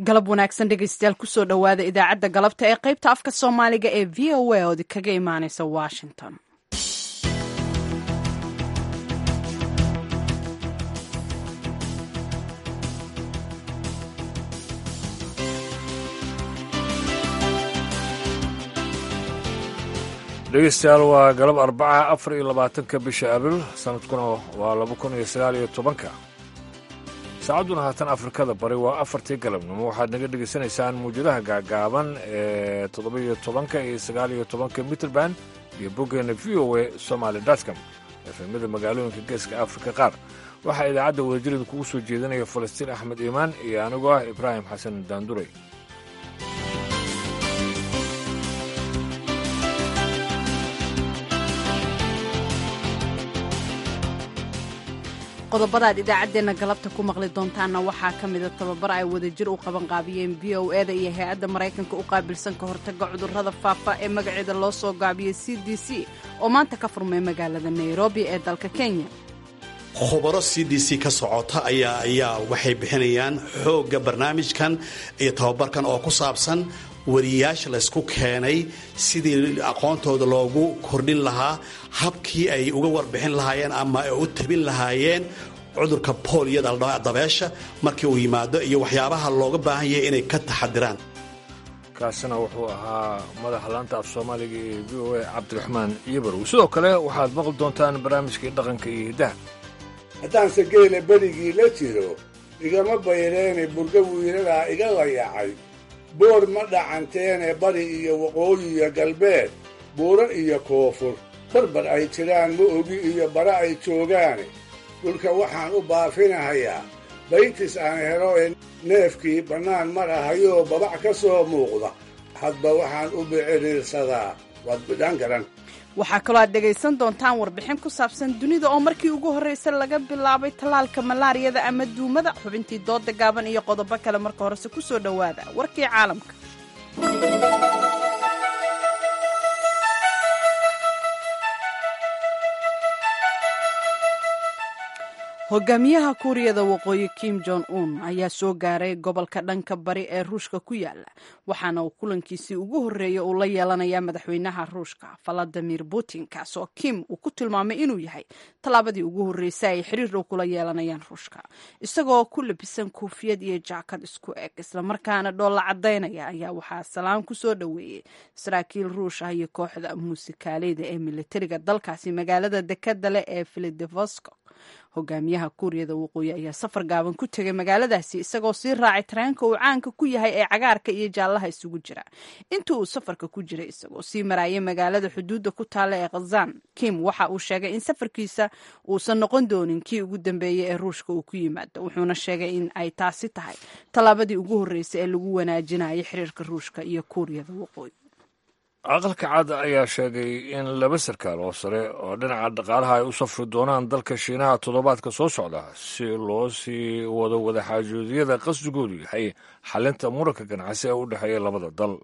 galab wanaagsan dhegaystayaal kusoo dhowaada idaacadda galabta ee qaybta afka soomaaliga ee v o a ood kaga imaaneysa washington dhegeystayaal waa galab arbaca afar iyo labaatanka bisha abril sanadkuna waa laba kun iyo sagaal iyo tobanka saacadduna haatan afrikada bari waa afartii galabnimo waxaad naga dhegaysanaysaan muwjadaha gaagaaban ee toddoba-iyo tobanka iyo sagaal iyo tobanka mitrband iyo boggeena v o a somaali dotcom efemada magaalooyinka geeska afrika qaar waxaa idaacadda wadajirida kugu soo jeedinaya falastiin axmed iimaan iyo anigoo ah ibraahim xasan daanduray qodobadaad idaacaddeenna galabta ku maqli doontaanna waxaa ka mida tababar ay wadajir u qabanqaabiyeen v o e da iyo hay-adda maraykanka u qaabilsan ka hortagga cudurrada faafa ee magaceeda loo soo gaabiyey c d c oo maanta ka furmay magaalada nairobi ee dalka kenya khubaro c d c ka socota ayaa ayaa waxay bixinayaan xoogga barnaamijkan iyo tababarkan oo ku saabsan wariyaasha laysku keenay sidii aqoontooda loogu kordhin lahaa habkii ay uga warbixin lahaayeen ama ay u tabin lahaayeen cudurka booliyada dabeesha markii uu yimaado iyo waxyaabaha looga baahan yahay inay ka taxadiraan kaasina wuxuu ahaa madaxa laanta af soomaaliga ee v o a cabdiraxmaan iyobarow sidoo kale waxaad maqli doontaan barnaamijkii dhaqanka iyo hiddaha haddaanse geela berigii la jiro igama bayreene burga wiiladaa iga layacay boor ma dhacanteene bari iyo waqooyi iyo galbeed buuro iyo koonfur barbar ay jiraan ma ogi iyo bara ay joogaane dhulka waxaan u baafinahayaa baytis aan helo ee neefkii bannaan marahayoo babac ka soo muuqda hadba waxaan u biciriirsadaa waad bidhaan garan waxaa kaloo aad dhegaysan doontaan warbixin ku saabsan dunida oo markii ugu horraysa laga bilaabay tallaalka malaariyada ama duumada xubintii dooda gaaban iyo qodobo kale marka horese ku soo dhowaada warkii caalamka hogaamiyaha kuuriyada waqooyi kim jong un ayaa soo gaaray gobolka dhanka bari ee ruushka ku yaala waxaana uu kulankiisii ugu horreeya uu la yeelanayaa madaxweynaha ruushka valadimir putin kaas oo kim uu ku tilmaamay inuu yahay tallaabadii ugu horreysay ay xiriir dhow kula yeelanayaan ruushka isagoo ku labisan koofiyad iyo jaakad isku eg islamarkaana dhoolla cadaynaya ayaa waxaa salaan ku soo dhoweeyey saraakiil ruush ah iyo kooxda muusikaaleyda ee militariga dalkaasi magaalada dekada leh ee filadelfosko hogaamiyaha kuuriyada waqooyi ayaa safar gaaban ku tegay magaaladaasi isagoo sii raacay tareenka uu caanka ku yahay ee cagaarka iyo jaallaha isugu jira intii uu safarka ku jiray isagoo sii maraayay magaalada xuduudda ku taalla ee khazan kim waxa uu sheegay in safarkiisa uusan noqon doonin kii ugu dambeeyey ee ruushka uu ku yimaado wuxuuna sheegay in ay taasi tahay tallaabadii ugu horreysay ee lagu wanaajinayay xiriirka ruushka iyo kuuriyada waqooyi aqalka cad ayaa sheegay in laba sarkaal oo sare oo dhinaca dhaqaalaha ay u safri doonaan dalka shiinaha toddobaadka soo socda si loo sii wado wadaxaajoodiyada qasdigoodu yahay xalinta muranka ganacsi ee u dhexeeya labada dal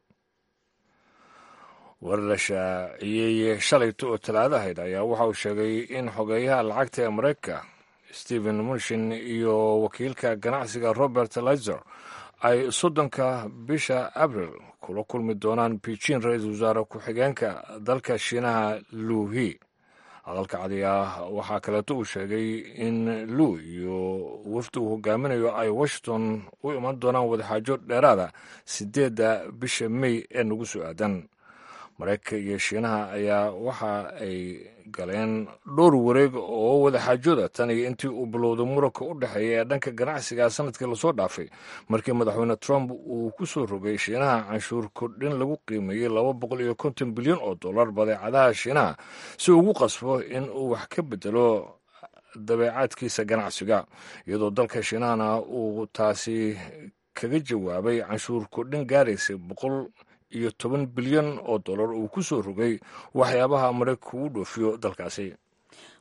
war la shaaciyey shalayta oo talaadahayd ayaa waxa uu sheegay in xogeeyaha lacagta ee maraykanka stephen munshin iyo wakiilka ganacsiga robert lizer ay soddonka bisha abril kula kulmi doonaan beijing ra-iisul wasaare ku-xigeenka dalka shiinaha luuhi aqalka cadiya waxaa kaleeto uu sheegay in luu iyo wafdi uu hogaaminayo ay washington u iman doonaan wadaxaajo dheeraada sideedda bisha may ee nagu soo aadan maraykanka iyo shiinaha ayaa waxa ay galeen dhowr wareeg oo wadaxaajooda tan iyo intii uu bilowday muranka u dhexeeya ee dhanka ganacsiga sanadkii lasoo dhaafay markii madaxweyne trump uu ku soo rogay shiinaha canshuur kordhin lagu qiimeeyey laba boqol iyo konton bilyan oo dollar badeecadaha shiinaha si ugu qasbo in uu wax ka bedelo dabeecaadkiisa ganacsiga iyadoo dalka shiinahana uu taasi kaga jawaabay canshuur kordhin gaaraysa boqol iyo toban bilyan oo dollar uu ku soo rogay waxyaabaha maraykanka ugu dhoofiyo dalkaasi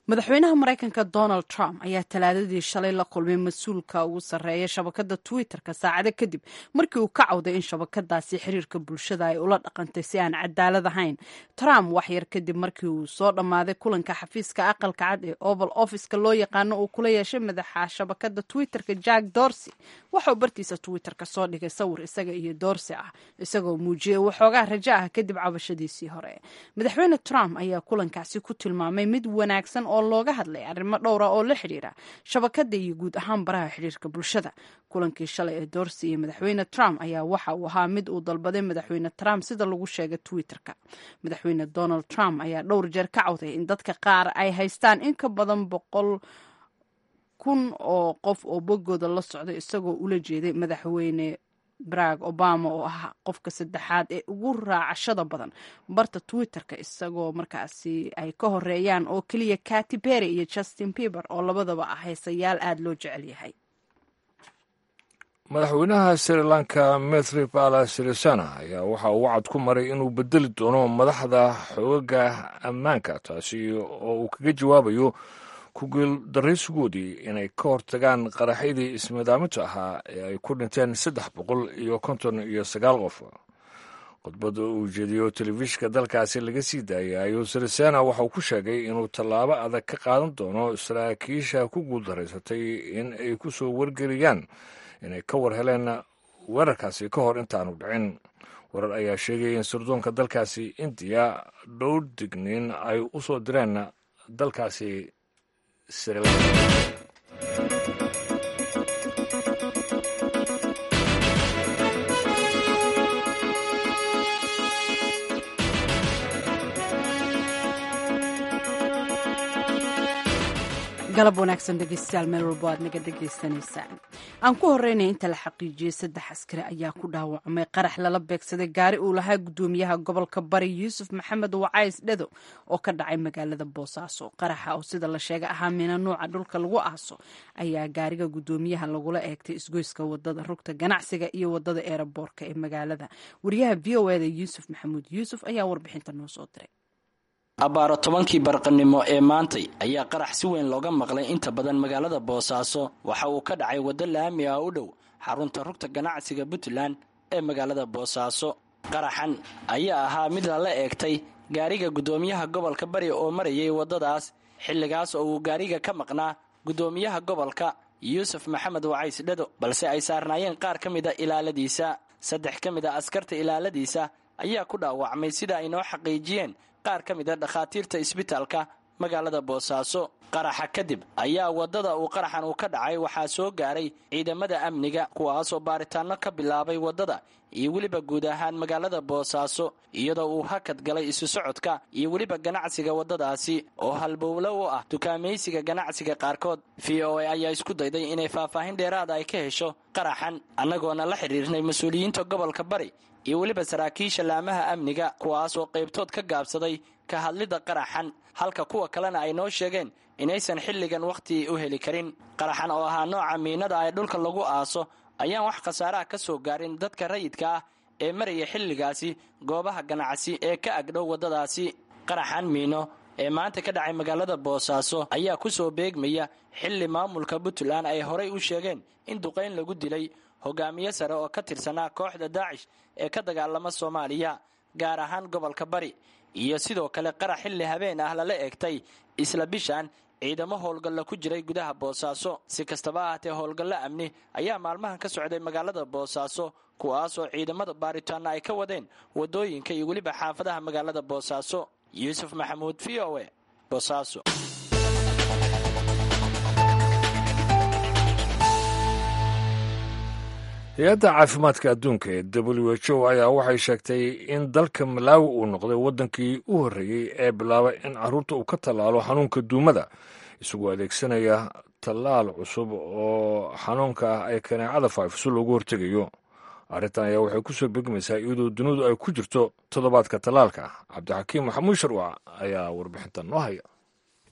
madaxweynaha maraykanka donald trump ayaa talaadadii shalay la kulmay mas-uulka ugu sarreeya shabakadda twitter-ka saacado kadib markii uu ka cawday in shabakadaasi xiriirka bulshada ay ula dhaqantay si aan cadaalad ahayn trump waxyar kadib markii uu soo dhammaaday kulanka xafiiska aqalka cad ee oval officeka loo yaqaano uu kula yeeshay madaxa shabakadda twitter-ka jack dorsey waxauu bartiisa twitter-ka soo dhigay sawir isaga iyo dorsey ah isagoo muujiyey waxoogaa rajo ah kadib cabashadiisii hore madaxweyne trump ayaa kulankaasi ku tilmaamay mid wanaagsan oo looga hadlay arrimo dhowra oo la xidhiira shabakada iyo guud ahaan baraha xidhiirka bulshada kulankii shalay ee dorsey iyo madaxweyne trump ayaa waxa uu ahaa mid uu dalbaday madaxweyne trump sida lagu sheegay twitter-ka madaxweyne donald trump ayaa dhowr jeer ka cawday in dadka qaar ay haystaan in ka badan boqol kun oo qof oo boggooda la socda isagoo ula jeeday madaxweyne barack obama oo ah qofka saddexaad ee ugu raacashada badan barta twitter-ka isagoo markaasi ay ka horeeyaan oo keliya katy perry iyo justin bieber oo labadaba ah haysayaal aada loo jecel yahay madaxweynaha sri lanka methripala sirisana ayaa waxa uu wacad ku maray inuu bedeli doono madaxda xoogaga ammaanka taasi oo uu kaga jawaabayo kuguuldaraysigoodii inay ka hortagaan qaraxyadii ismadaaminta ahaa ee ay ku dhinteen saddex boqol iyo konton iyo sagaal qof khudbadda uu jeediyo telefishinka dalkaasi laga sii daayay ayuu sirisena waxauu ku sheegay inuu tallaabo adag ka qaadan doono saraakiisha ku guuldaraysatay in ay ku soo wargeliyaan inay ka war heleen weerarkaasi ka hor intaanu dhicin warar ayaa sheegaya in sirdoonka dalkaasi indiya dhowr digniin ay u soo direen dalkaasi Sri Lanka. galab wanaagsan dhegeystayaal meel walbo aad naga dhegaysanaysaan aan ku horeynay inta la xaqiijiyey saddex askari ayaa ku dhaawacmay qarax lala beegsaday gaari uu lahaa gudoomiyaha gobolka bari yuusuf maxamed wacays dhedo oo ka dhacay magaalada boosaaso qaraxa oo sida la sheega ahaa mina nuuca dhulka lagu aaso ayaa gaariga gudoomiyaha lagula eegtay isgoyska wadada rugta ganacsiga iyo wadada eeraboorka ee magaalada wariyaha v o eda yuusuf maxamuud yuusuf ayaa warbixinta noo soo diray abbaaro tobankii barqanimo ee maantay ayaa qarax si weyn looga maqlay inta badan magaalada boosaaso waxa uu ka dhacay waddo laami ah u dhow xarunta rugta ganacsiga puntland ee magaalada boosaaso qaraxan ayaa ahaa mid lala eegtay gaariga guddoomiyaha gobolka bari oo marayay waddadaas xilligaas oo uu gaariga ka maqnaa guddoomiyaha gobolka yuusuf maxamed wacays dhado balse ay saarnaayeen qaar ka mida ilaaladiisa saddex ka mid a askarta ilaaladiisa ayaa ku dhaawacmay sida ay noo xaqiijiyeen qaar ka mid a dhakhaatiirta isbitaalka magaalada boosaaso qaraxa kadib ayaa waddada uu qaraxan uu ka dhacay waxaa soo gaaray ciidamada amniga kuwaasoo baaritaanno ka bilaabay waddada iyo weliba guud ahaan magaalada boosaaso iyadoo uu hakad galay isu socodka iyo weliba ganacsiga waddadaasi oo halbowlo u ah dukaamaysiga ganacsiga qaarkood v o a ayaa isku dayday inay faahfaahin dheeraada ay ka hesho qaraxan annagoona la xidhiirnay mas-uuliyiinta gobolka bari iyo weliba saraakiisha laamaha amniga kuwaasoo qaybtood ka gaabsaday ka hadlidda qaraxan halka kuwa kalena ay noo sheegeen inaysan xilligan wakhti u heli karin qaraxan oo ahaa nooca miinada ee dhulka lagu aaso ayaan wax khasaaraha ka soo gaarin dadka rayidka ah ee maraya xilligaasi goobaha ganacsi ee ka agdhow waddadaasi qaraxan miino ee maanta ka dhacay magaalada boosaaso ayaa ku soo beegmaya xilli maamulka puntland ay horay u sheegeen in duqayn lagu dilay hogaamiye sare oo ka tirsanaa kooxda daacish ee ka dagaalama soomaaliya gaar ahaan gobolka bari iyo sidoo kale qarax xilli habeen ah lala eegtay isla bishan ciidamo howlgalla ku jiray gudaha boosaaso si kastaba ahaatee howlgallo amni ayaa maalmahan ka socday magaalada boosaaso kuwaasoo ciidamada baaritaana ay ka wadeen wadooyinka iyo weliba xaafadaha magaalada boosaaso yuusuf maxamuud v o e boosaaso hay-adda caafimaadka adduunka ee w h o ayaa waxay sheegtay in dalka malaawi uu noqday waddankii u horreeyey ee bilaabay in carruurta uu ka tallaalo xanuunka duumada isagoo adeegsanaya tallaal cusub oo xanuunka ah ay kaneecada faafiso loogu hortegayo arrintan ayaa waxay ku soo begmaysaa iyadoo dunidu ay ku jirto toddobaadka tallaalka cabdixakiim maxamuud sharwac ayaa warbixintan noo haya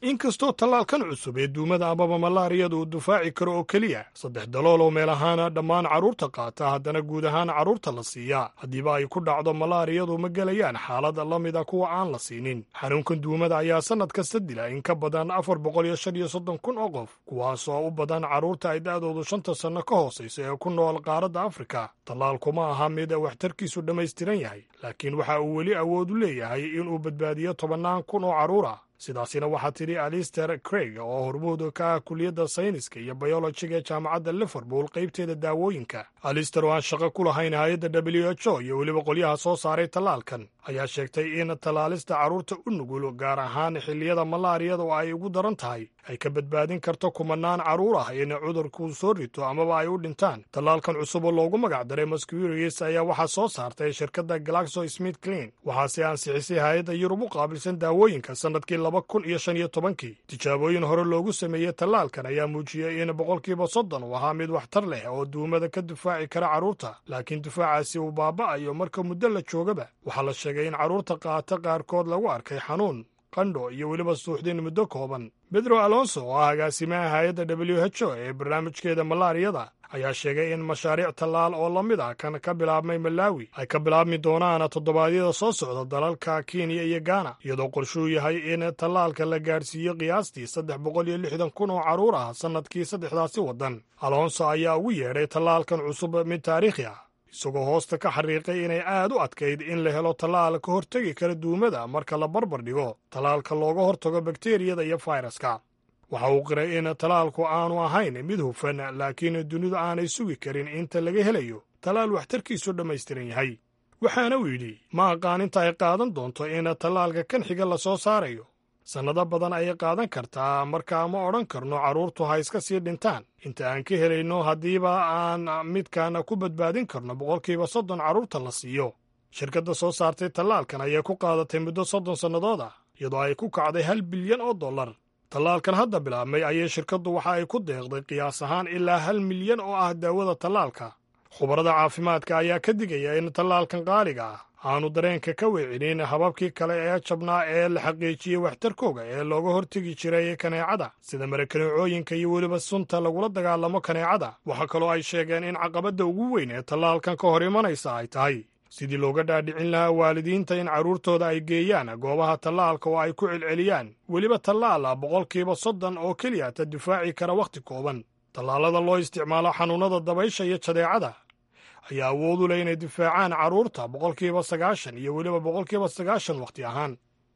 inkastoo tallaalkan cusub ee duumada amaba malaariyada uu difaaci karo oo keliya saddex dalool oo meel ahaana dhammaan carruurta qaata haddana guud ahaan carruurta la siiyaa haddiiba ay ku dhacdo malaariyadu ma gelayaan xaalad la mida kuwa aan la siinin xanuunkan duumada ayaa sannad kasta dila in ka badan afar boqol iyo shan iyo soddon kun oo qof kuwaas oo u badan carruurta ay da'doodu shanta sanno ka hoosaysa ee ku nool qaaradda afrika tallaalku ma aha mid waxtarkiisu dhammaystiran yahay laakiin waxa uu weli awood u leeyahay inuu badbaadiyo tobannaan kun oo carruur ah sidaasina waxaa tidhi alister craig oo hormuud ka ah kuliyadda sayniska iyo bayolojiga ee jaamacadda liverpool qaybteeda daawooyinka alister oo aan shaqo ku lahayn hay-adda w h o iyo weliba qolyaha soo saaray tallaalkan ayaa sheegtay in tallaalista carruurta u nugul gaar ahaan xilliyada malaariyada oo ay ugu daran tahay ay ka badbaadin karto kumanaan carruur ah in cudurku soo rito amaba ay u dhintaan tallaalkan cusub oo loogu magac daray mosquirius ayaa waxaa soo saartay shirkadda galaxo smith clean waxaase ansixisay hay-adda yurub u qaabilsan daawooyinka sannadkii laba kun iyo shan iyo tobankii tijaabooyin hore loogu sameeyey tallaalkan ayaa muujiyey in boqolkiiba soddon uu ahaa mid waxtar leh oo duumada ka difaaci kara carruurta laakiin difaacaasi uu baaba'ayo marka muddo la joogaba waxaa la sheegay in carruurta qaata qaarkood lagu arkay xanuun qandho iyo weliba suuxdin muddo kooban bedro alonso oo ah agaasimaha hay-adda w h o ee barnaamijkeeda malaariyada ayaa sheegay in mashaariic tallaal oo la mid ah kan ka bilaabmay malaawi ay ka bilaabmi doonaan toddobaadyada soo socda dalalka kenya iyo gaana iyadoo qorshuu yahay in tallaalka la gaadhsiiyo qiyaastii saddex boqol iyo lixdan kun oo carruur ah sannadkii saddexdaasi waddan alonso ayaa ugu yeedhay tallaalkan cusub mid taariikhi ah isagoo hoosta ka xariiqay inay aad u adkayd in la helo tallaal ka hortegi kara duumada marka la barbar dhigo tallaalka looga hortago bakteriyada iyo fayraska waxa uu qiray in tallaalku aanu ahayn mid hufan laakiin dunidu aanay sugi karin inta laga helayo tallaal waxtarkiisu dhammaystiran yahay waxaana uu yidhi ma aqaan inta ay qaadan doonto in tallaalka kan xiga la soo saarayo sannado badan ayay qaadan kartaa markaa ma odhan karno carruurtu ha iska sii dhintaan inta aan ka helayno haddiiba aan midkan ku badbaadin karno boqolkiiba soddon carruurta la siiyo shirkadda soo saartay tallaalkan ayay ku qaadatay muddo soddon sannadood ah iyadoo ay ku kacday hal bilyan oo dollar tallaalkan hadda bilaabmay ayay shirkaddu waxa ay ku deeqday qiyaas ahaan ilaa hal milyan oo ah daawada tallaalka khubarada caafimaadka ayaa ka digaya in tallaalkan qaaliga ah aanu dareenka ka weecinin hababkii kale ee jabnaa ee la xaqiijiyey waxtarkooga ee looga hortegi jiray kaneecada sida marakaneecooyinka iyo weliba sunta lagula dagaalamo kaneecada waxaa kaloo ay sheegeen in caqabadda ugu weyn ee tallaalkan ka hor imanaysa ay tahay sidii looga dhaadhicin lahaa waalidiinta in carruurtooda ay geeyaan goobaha tallaalka oo ay ku celceliyaan weliba tallaala boqolkiiba soddon oo keliya ta difaaci kara wakhti kooban tallaalada loo isticmaalo xanuunnada dabaysha iyo jadeecada ayaa awood u leh inay difaacaan carruurta boqolkiiba sagaashan iyo weliba boqolkiiba sagaashan wakhti ahaan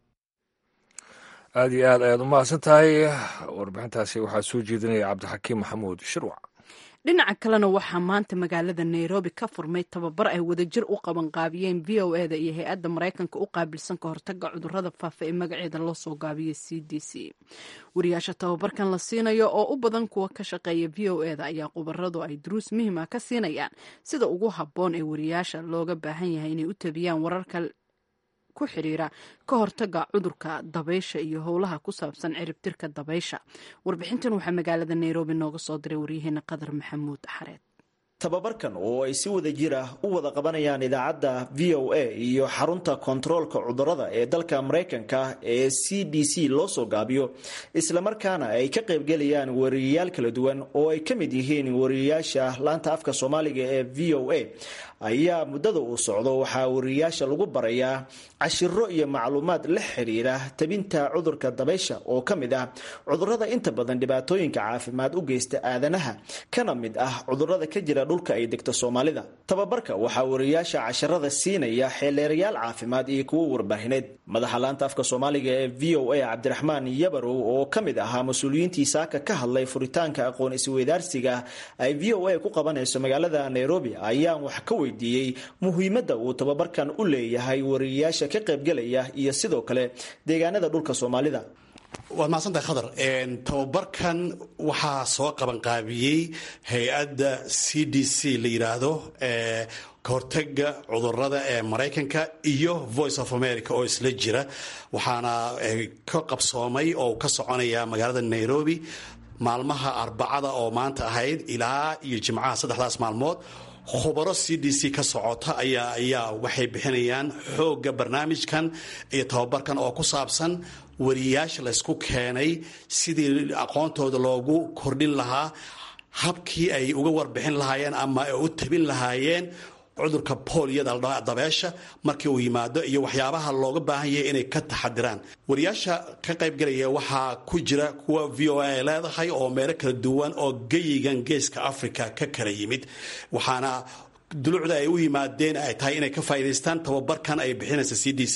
aad iyo aad ayaad u mahadsan tahay warbixintaasi waxaa soo jeedinaya cabdixakiim maxamuud shirwac dhinaca kalena waxaa maanta magaalada nairobi ka furmay tababar ay wadajir u qabanqaabiyeen v o eda iyo hay-adda maraykanka u qaabilsan ka hortaga cudurada faafa ee magaceeda loo soo gaabiyay c d c wariyaasha tababarkan la siinayo oo u badan kuwa ka shaqeeya v o eda ayaa khubaradu ay duruus muhiima ka siinayaan sida ugu habboon ee wariyaasha looga baahan yahay inay u tabiyaan wararka ku xiriira ka hortaga cudurka dabaysha iyo howlaha ku saabsan ciribtirka dabaysha warbixintan waxaa magaalada nairobi nooga soo diray waryaheena qadar maxamuud xareed tababarkan oo ay si wada jir ah u wada qabanayaan idaacadda v o a iyo xarunta kontaroolka cudurada ee dalka maraykanka ee c d c loo soo gaabiyo islamarkaana ay ka qaybgelayaan wariyayaal kala duwan oo ay ka mid yihiin wariyayaasha laanta afka soomaaliga ee v o a ayaa muddada uu socdo waxaa wariyayaasha lagu barayaa cashiro iyo macluumaad la xiriira tabinta cudurka dabaysha oo ka mid ah cudurada inta badan dhibaatooyinka caafimaad u geysta aadanaha kana mid ah cudurada ka jira dhulka ay degto soomaalida tababarka waxaa wariyayaasha casharada siinaya xeeleerayaal caafimaad iyo kuwo warbaahineed madaxa laanta afka soomaaliga ee v o a cabdiraxmaan yabarow oo ka mid ahaa mas-uuliyiintii saaka ka hadlay furitaanka aqoon isweydaarsiga ay v o a ku qabanayso magaalada nairobi ayaan wax ka weydiiyey muhiimadda uu tababarkan u leeyahay wariyayaasha ka qaybgelaya iyo sidoo kale deegaanada dhulka soomaalida waad mahadsantahay khadar tababarkan waxaa soo qabanqaabiyey hay-adda c d c la yidhaahdo ka hortaga cudurada ee maraykanka iyo voice of america oo isla jira waxaana ka qabsoomay oo ka soconaya magaalada nairobi maalmaha arbacada oo maanta ahayd ilaa iyo jimcaha saddexdaas maalmood khubaro c d c ka socota ayaa ayaa waxay bixinayaan xoogga barnaamijkan iyo tababarkan oo ku saabsan wariyaasha laysku keenay sidii aqoontooda loogu kordhin lahaa habkii ay uga warbixin lahaayeen ama ay u tabin lahaayeen cudurka booliyada dabeesha markii uu yimaado iyo waxyaabaha looga baahan yahay inay ka taxadiraan wariyaasha ka qaybgalaya waxaa ku jira kuwa v o a ay leedahay oo meelo kala duwan oo geyigan geeska africa ka kala yimid waxaana dulucda ay u yimaadeen ay tahay inay ka faa'idaystaan tababarkan ay bixinaysa c d c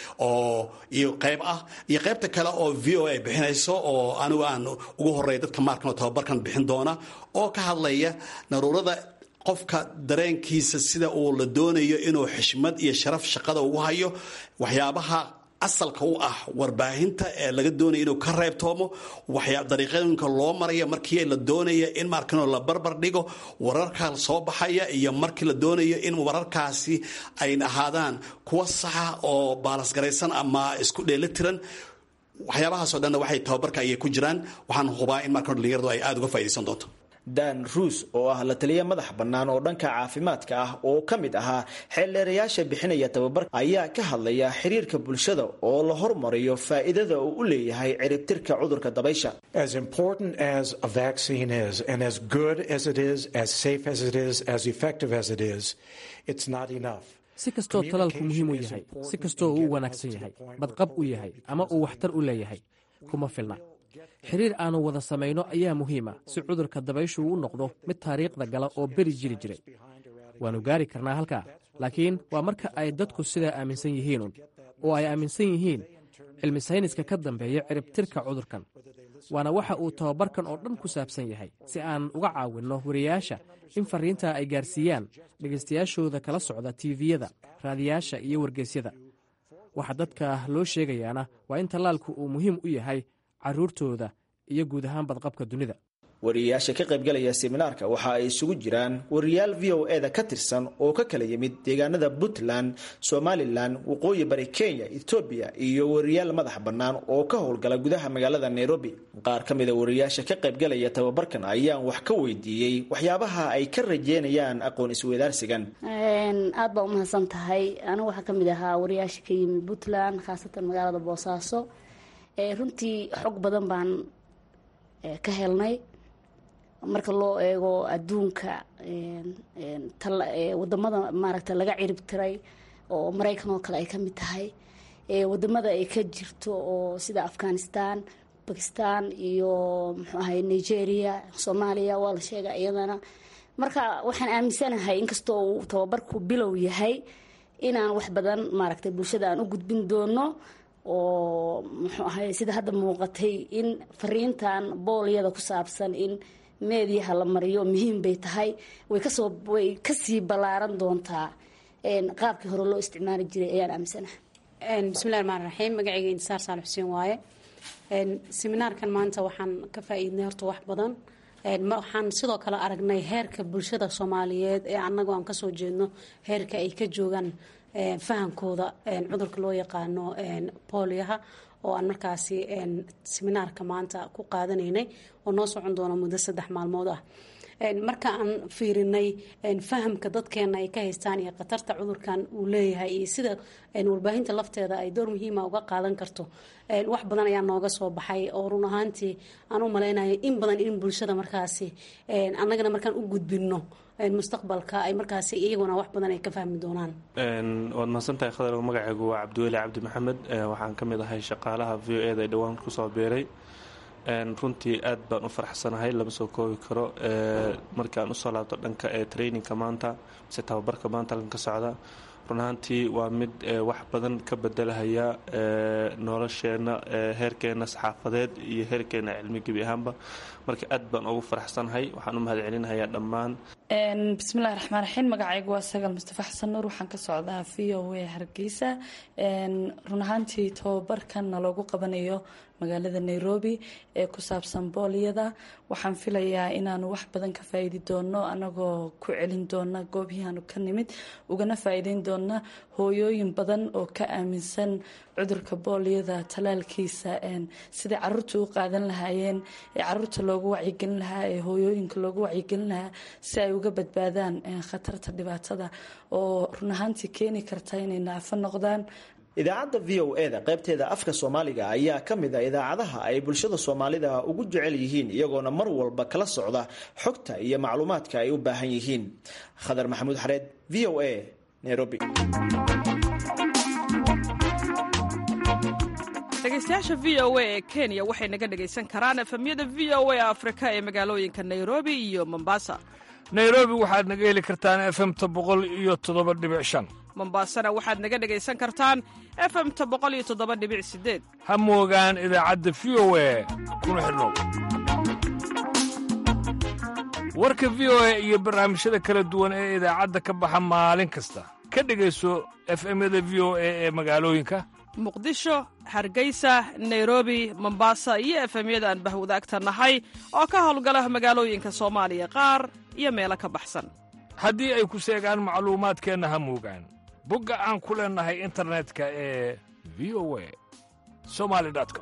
oo iyo qayb ah iyo qaybta kale oo v o a ay bixinayso oo anigu aan ugu horeeya dadka maarkan oo tababarkan bixin doona oo ka hadlaya naruurada qofka dareenkiisa sida uu la doonayo inuu xishmad iyo sharaf shaqada ugu hayo waxyaabaha asalka u ah warbaahinta ee laga doonaya inuu ka reebtoomo dariiqooyinka loo maraya markii la doonaya in markan la barbar dhigo wararka soo baxaya iyo markii la doonayo in wararkaasi ay ahaadaan kuwa saxa oo baalasgaraysan ama isku dheelitiran waxyaabahaasoo dhanna waxay tababarka ayay ku jiraan waxaan hubaa in markan dhalinyaradu ay aada uga faaidaysan doonto dan ruus oo ah la taliya madax bannaan oo dhanka caafimaadka ah oo ka mid ahaa xeeldheerayaasha bixinaya tababarka ayaa ka hadlaya xiriirka bulshada oo la hormariyo faa'iidada uu u leeyahay ciribtirka cudurka dabaysha As important as a vaccine is, and as good as it is, as safe as it is, as effective as it is, it's not enough. si kastoo talaalku muhiim u yahay si kastoo uu u wanaagsan yahay badqab u yahay ama uu waxtar u leeyahay kuma filna xiriir aannu wada samayno ayaa muhiima si cudurka dabayshu u noqdo mid taariikhda gala oo beri jiri jiray waannu gaari karnaa halkaa laakiin waa marka ay dadku sidaa aaminsan yihiinun oo ay aaminsan yihiin cilmi sayniska ka dambeeya ciribtirka cudurkan waana waxa uu tababarkan oo dhan ku saabsan yahay si aan uga caawinno wariyaasha in farriintaa ay gaarsiiyaan dhegaystayaashooda kala socda tiiviyada raadiyaasha iyo wargeysyada waxa dadka loo sheegayaana waa in tallaalku uu muhiim u yahay carruurtooda iyo guud ahaan badqabka dunida wariyayaasha ka qaybgalaya seminaarka waxa ay isugu jiraan wariyaal v o e da ka tirsan oo ka kala yimid deegaanada puntland somalilan waqooyi bari kenya etoobiya iyo wariyaal madax bannaan oo ka howlgala gudaha magaalada nairobi qaar ka mida wariyayaasha ka qaybgalaya tababarkan ayaan wax ka weydiiyey waxyaabaha ay ka rajeynayaan aqoon isweydaarsigan aad baa umahadsan tahay anigu waxaa kamid ahaa wariyaasha ka yimid puntland khaasatan magaalada boosaaso runtii xog badan baan ka helnay marka loo eego adduunka wadamada maaragta laga cirib tiray oo maraykan oo kale ay ka mid tahay wadamada ay ka jirto oo sida afghanistan bakistan iyo muxuu ahay nigeria soomaaliya waa la sheega iyadana marka waxaan aaminsanahay inkastoo uu tababarku bilow yahay inaan wax badan maaragtay bulshada aan u gudbin doono oo muxuu ahay sida hadda muuqatay in fariintan boolyada ku saabsan in meediyaha la mariyo muhiim bay tahay way kasoo way kasii ballaaran doontaa qaabkii hore loo isticmaali jiray ayaan aaminsanahay bismillahi raxmaan raxiim magacayga intisaar saal xuseen waaye seminaarkan maanta waxaan ka faa-iidnay horta wax badan waxaan sidoo kale aragnay heerka bulshada soomaaliyeed ee anagoo aan kasoo jeedno heerka ay ka joogaan fahamkooda cudurka loo yaqaano booliyaha oo aan markaasi seminaarka maanta ku qaadanaynay oo noo socon doona muddo saddex maalmood ah marka aan fiirinay fahamka dadkeena ay ka haystaan iyo khatarta cudurkan uu leeyahay iyo sida warbaahinta lafteeda ay door muhiima uga qaadan karto wax badan ayaa nooga soo baxay oo run ahaantii aan u malaynayo in badan in bulshada markaasi annagana markaan u gudbinno mustaqbalka ay markaasi iyaguna wax badan ay ka fahmi doonaan waad mahadsantahay khadar magacaygu waa cabdiweli cabdi maxamed waxaan ka mid ahay shaqaalaha v o eda ee dhowaan kusoo biiray runtii aad baan u faraxsanahay lama soo koobi karo markii aan usoo laabto dhanka ee traininka maanta mise tababarka maanta halkan ka socda run ahaantii waa mid wax badan ka bedelahaya nolosheenna heerkeena saxaafadeed iyo heerkeena cilmi gebi ahaanba marka aad baan ugu faraxsanahay waxaan u mahad celinayaa dhammaan bismillahi raxmaan raxiim magacaygu waa sagal mustafa xasan nuur waxaan ka socdaa v o a hargeysa run ahaantii tababarkanna loogu qabanayo magaalada nairobi ee ku saabsan booliyada waxaan filayaa inaanu wax badan ka faa'iidi doono anagoo ku celin doona goobihii aanu ka nimid ugana faa'iideyn doona hooyooyin badan oo ka aaminsan cudurka booliyada talaalkiisa sidai caruurta u qaadan lahaayeen ee caruurta loogu wacyigelin lahaa ee hooyooyinka loogu wacyigelin lahaa si ay uga badbaadaan khatarta dhibaatada oo run ahaantii keeni karta inay naafo noqdaan idaacadda v o e da qaybteeda afka soomaaliga ayaa ka mid a idaacadaha ay bulshada soomaalida ugu jecel yihiin iyagoona mar walba kala socda xogta iyo macluumaadka ay u baahan yihiin khadar maxamuud xareed v o a nairobi dhegeystayaasha v o a ee kenya waxay naga dhegaysan karaan efemyada v o a afrika ee magaalooyinka nairobi iyo mombasa nairobi waxaad naga heli kartaan efemta boqol iyo toddoba dhibic shan mombasana waxaad naga dhegaysan kartaan efemta boqol iyo toddoba dhibic sideed ha moogaan idaacadda v o a kuna xidhnow warka v o a iyo barnaamijyada kala duwan ee idaacadda ka baxa maalin kasta ka dhegayso efemyada v o a ee magaalooyinka muqdisho hargeysa nairobi mombasa iyo efemyada aan bahwadaagta nahay oo ka howlgala magaalooyinka soomaaliya qaar iyo meelo ka baxsan haddii ay ku seegaan macluumaadkeenna ha moogaan bogga aan ku leennahay internetka ee v o a somali com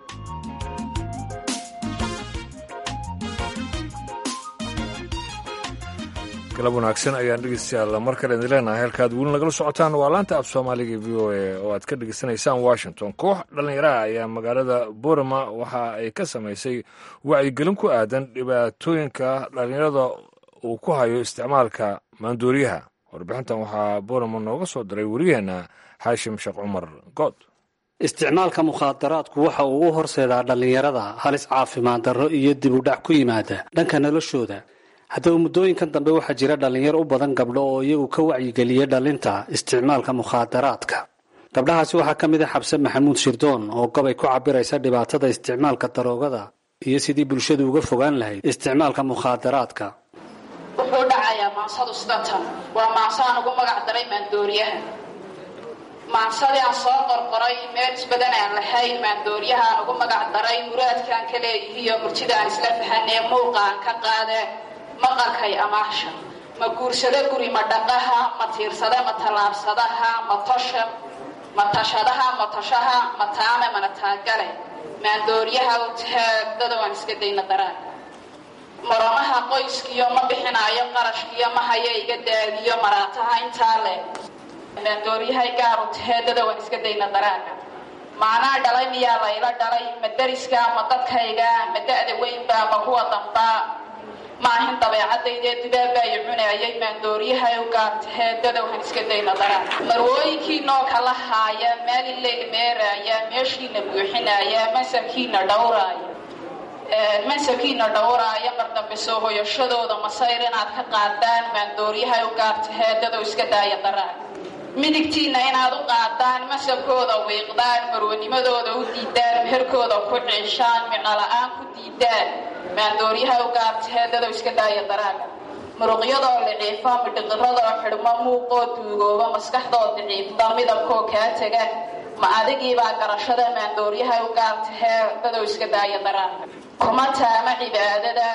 galab wanaagsan ayaan dhegeystayaal mar kale idin leenahay halkaad weli nagala socotaan waa laanta af soomaaliga v o a oo aad ka dhegeysanaysaan washington koox dhallinyaraha ayaa magaalada borama waxa ay ka samaysay wacyigelin ku aadan dhibaatooyinka dhallinyarada uu ku hayo isticmaalka maandooriyaha warbixintan waxaa borama nooga soo diray wariyaheenna xaashim sheekh cumar good isticmaalka mukhaadaraadku waxa uu u horseedaa dhallinyarada halis caafimaad darro iyo dib u dhac ku yimaada dhanka noloshooda haddaba muddooyinkan dambe waxaa jira dhallinyaro u badan gabdho oo iyagu ka wacyigeliya dhalinta isticmaalka mukhaadaraadka gabdhahaasi waxaa ka mid a xabse maxamuud shirdoon oo gobay ku cabiraysa dhibaatada isticmaalka daroogada iyo sidii bulshadu uga fogaan lahayd isticmaalka mukhaadaraadka wuxuu dhacayaa maansadu sidatan waa maanso aan ugu magac daray maandooriyaha maansadii aan soo qorqoray meel isbadan aan lahayn maandooriyaha aan ugu magac daray muraadkaan ka leeyihiiyo murtida aan isla fahanee muuqa aan ka qaade maqalkay amaasha ma guursado guri ma dhaqaha ma tiirsada ma tallaabsadaha ma tosha ma tashadaha ma toshaha ma taame mana taagale maandooriyaha u tahaagdada waan iska dayna daraan maramaha qoyskiyo ma bixinaayo qarashkiyo ma haya iga daadiyo maraataha intaa leh maandooriyahay gaaru taheedada waan iska dayna daraaga maanaa dhalay miyaa layla dhalay ma dariska ma dadkayga ma da-da weynba ma kuwa dambaa maahin dabeecadaydee dubaabbaayo cunaayay maandooriyahay u gaartaheedada waxaan iska dayna daraan marwooyinkiinoo kala haaya maalin leegmeeraaya meeshiina buuxinaaya mansabkiina dhowraaya mansabkiina dhowraaya mar dambe soo hoyashadooda masayr inaad ka qaadaan maandooriyahay u gaartaheedada iska daaya daraan midigtiinna inaad u qaadaan masabkooda wiiqdaan marwanimadooda u diidaan meherkooda ku ciishaan micnola'aan ku diidaan maandooriyaha u gaartaheedada iska daaya daraaga muruqyadoo liciifo midhiqiradoo xidhmo muuqoo duugooba maskaxdoo daciifta midabkoo kaa tega ma adigiibaa garashada maandooriyaha u gaartaheedada iska daaya daraaga kuma taama cibaadada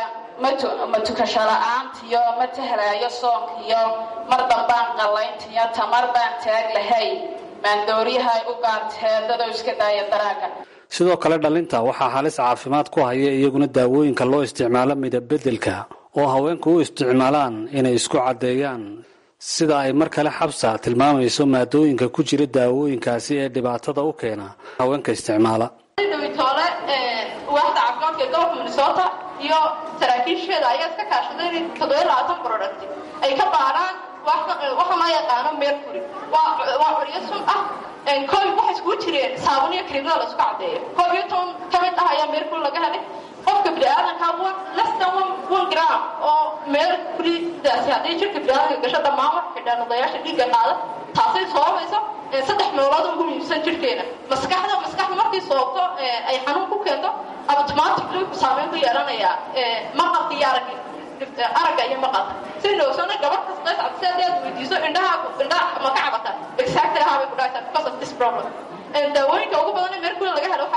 ma tukasho la-aantiyo ma tahlaayo soonkiyo mar dambaan qallayntiyo tamar baan taag lahayn maandooriyahay u gaartaheedada iska daaya daraaga sidoo kale dhalinta waxaa halis caafimaad ku haya iyaguna daawooyinka loo isticmaalo midabbedelka oo haweenku u isticmaalaan inay isku caddeeyaan sida ay mar kale xabsa tilmaamayso maadooyinka ku jira daawooyinkaasi ee dhibaatada u keena haweenka isticmaala dhawitoole waaxda caafimaadka ee gobolka minnesota iyo saraakiisheeda ayaa iska kaashaday inay toddobiyo labaatan product ay ka baadhaan waxa loo yaqaano mercury waa curyo sun ah koob waxay iskugu jireen saabun iyo krimada la isku caddeeyo koob iyo toban ka mid ah ayaa mercury laga helay qofka biniaadanka less than one gram oo mercurydaasi haddii jirka biniaadanka gasho dhammaan wax xidhaanadayaasha dhiigga qaada taasay soobayso saddex meelood ugu muhiimsan jirkeena maskaxda maskaxda markay soobto ay xanuun ku keento automatically ku saameyn ku yeelanayaa maqalka iyo aragga aragga iyo maqalka si noogsana gabadh kasta si haddii aad weydiiso indhaha indhaha ma ka cabata exactly how bay ku dhacaysaa because of this problem daawooyinka ugu badan ee mercury laga helo waxaa ka mid ah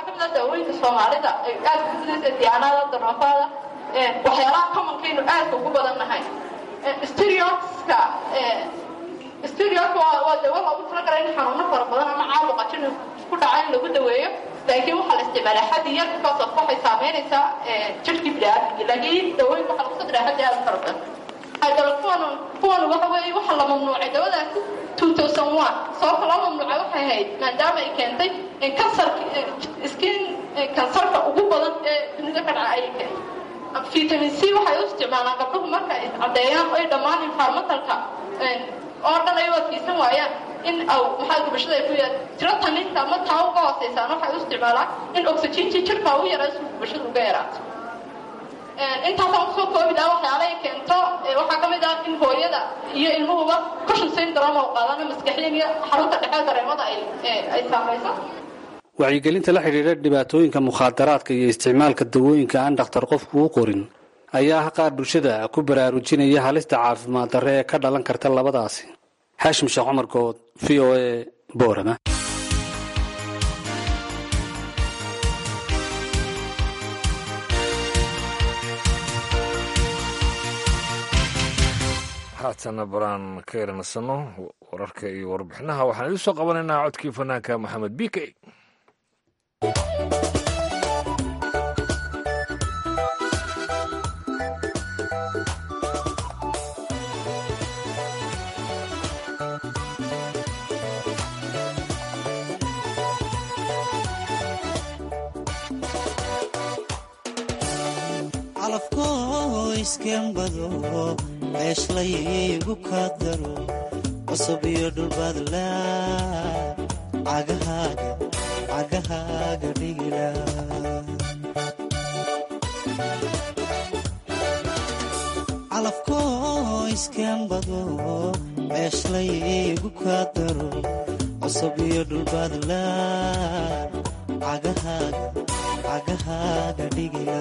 daawooyinka soomaalida ay aad ku gudaysa diyaanada daroofaada waxyaalaha commonkaynu aadka ugu badannahay stereoska stereoska waa dawo loogu talagalay in xanuuno fara badan ama caabuqa jin ku dhaca in lagu daweeyo laakiin waxaa la isticmaalaa xaddi yar because of waxay saameynaysaa jirhkii biniaadamkii laakiin dawooyinka waxaa lagu soo diraa xaddi aad u fara badan hydroquinone kuwan waxa weeye waxa la mamnuucay dawadaasi 2001 sababta loo mamnuucay waxay ahayd maadaama ay keentay kansarka skin kansarka ugu badan ee dunida ka dhaca ayay keentay vitamin c waxay u isticmaalaan gabdhuhu marka ay caddeeyaan ay dhammaan environmentalka oo dhan ay u adkeysan waayaan in aw maxaa gubashada ay ku yaad tiro taninta ama taa uga hooseysaan waxay u isticmaalaan in oxygentii jirka ugu yaraaso gubashada uga yaraato intaasaan kusoo koobi lahaa waxyaala ay keento waxaa ka mid ah in hooyada iyo ilmuhuba cushion syndrome oo qaadana maskaxiyan iyo xarunta dhexe dareemada ay saamayso wacyigelinta la xidhiidha dhibaatooyinka mukhaadaraadka iyo isticmaalka dawooyinka aan dhakhtar qofku u qorin ayaa qaar bulshada ku baraarujinaya halista caafimaad darre ee ka dhalan karta labadaasi xaashim sheekh cumar good v o a boorama haatana baraan ka yaranasano wararka iyo warbixinaha waxaan idiin soo qabanaynaa codkii fanaanka maxamed b k iskembado ceeshlaygu ka daro cusub iyo dhulbadla cagahaaga dhigila calafko iskembado ceeshlaygu ka daro cusub iyo dhulbadla cagahaaga dhigila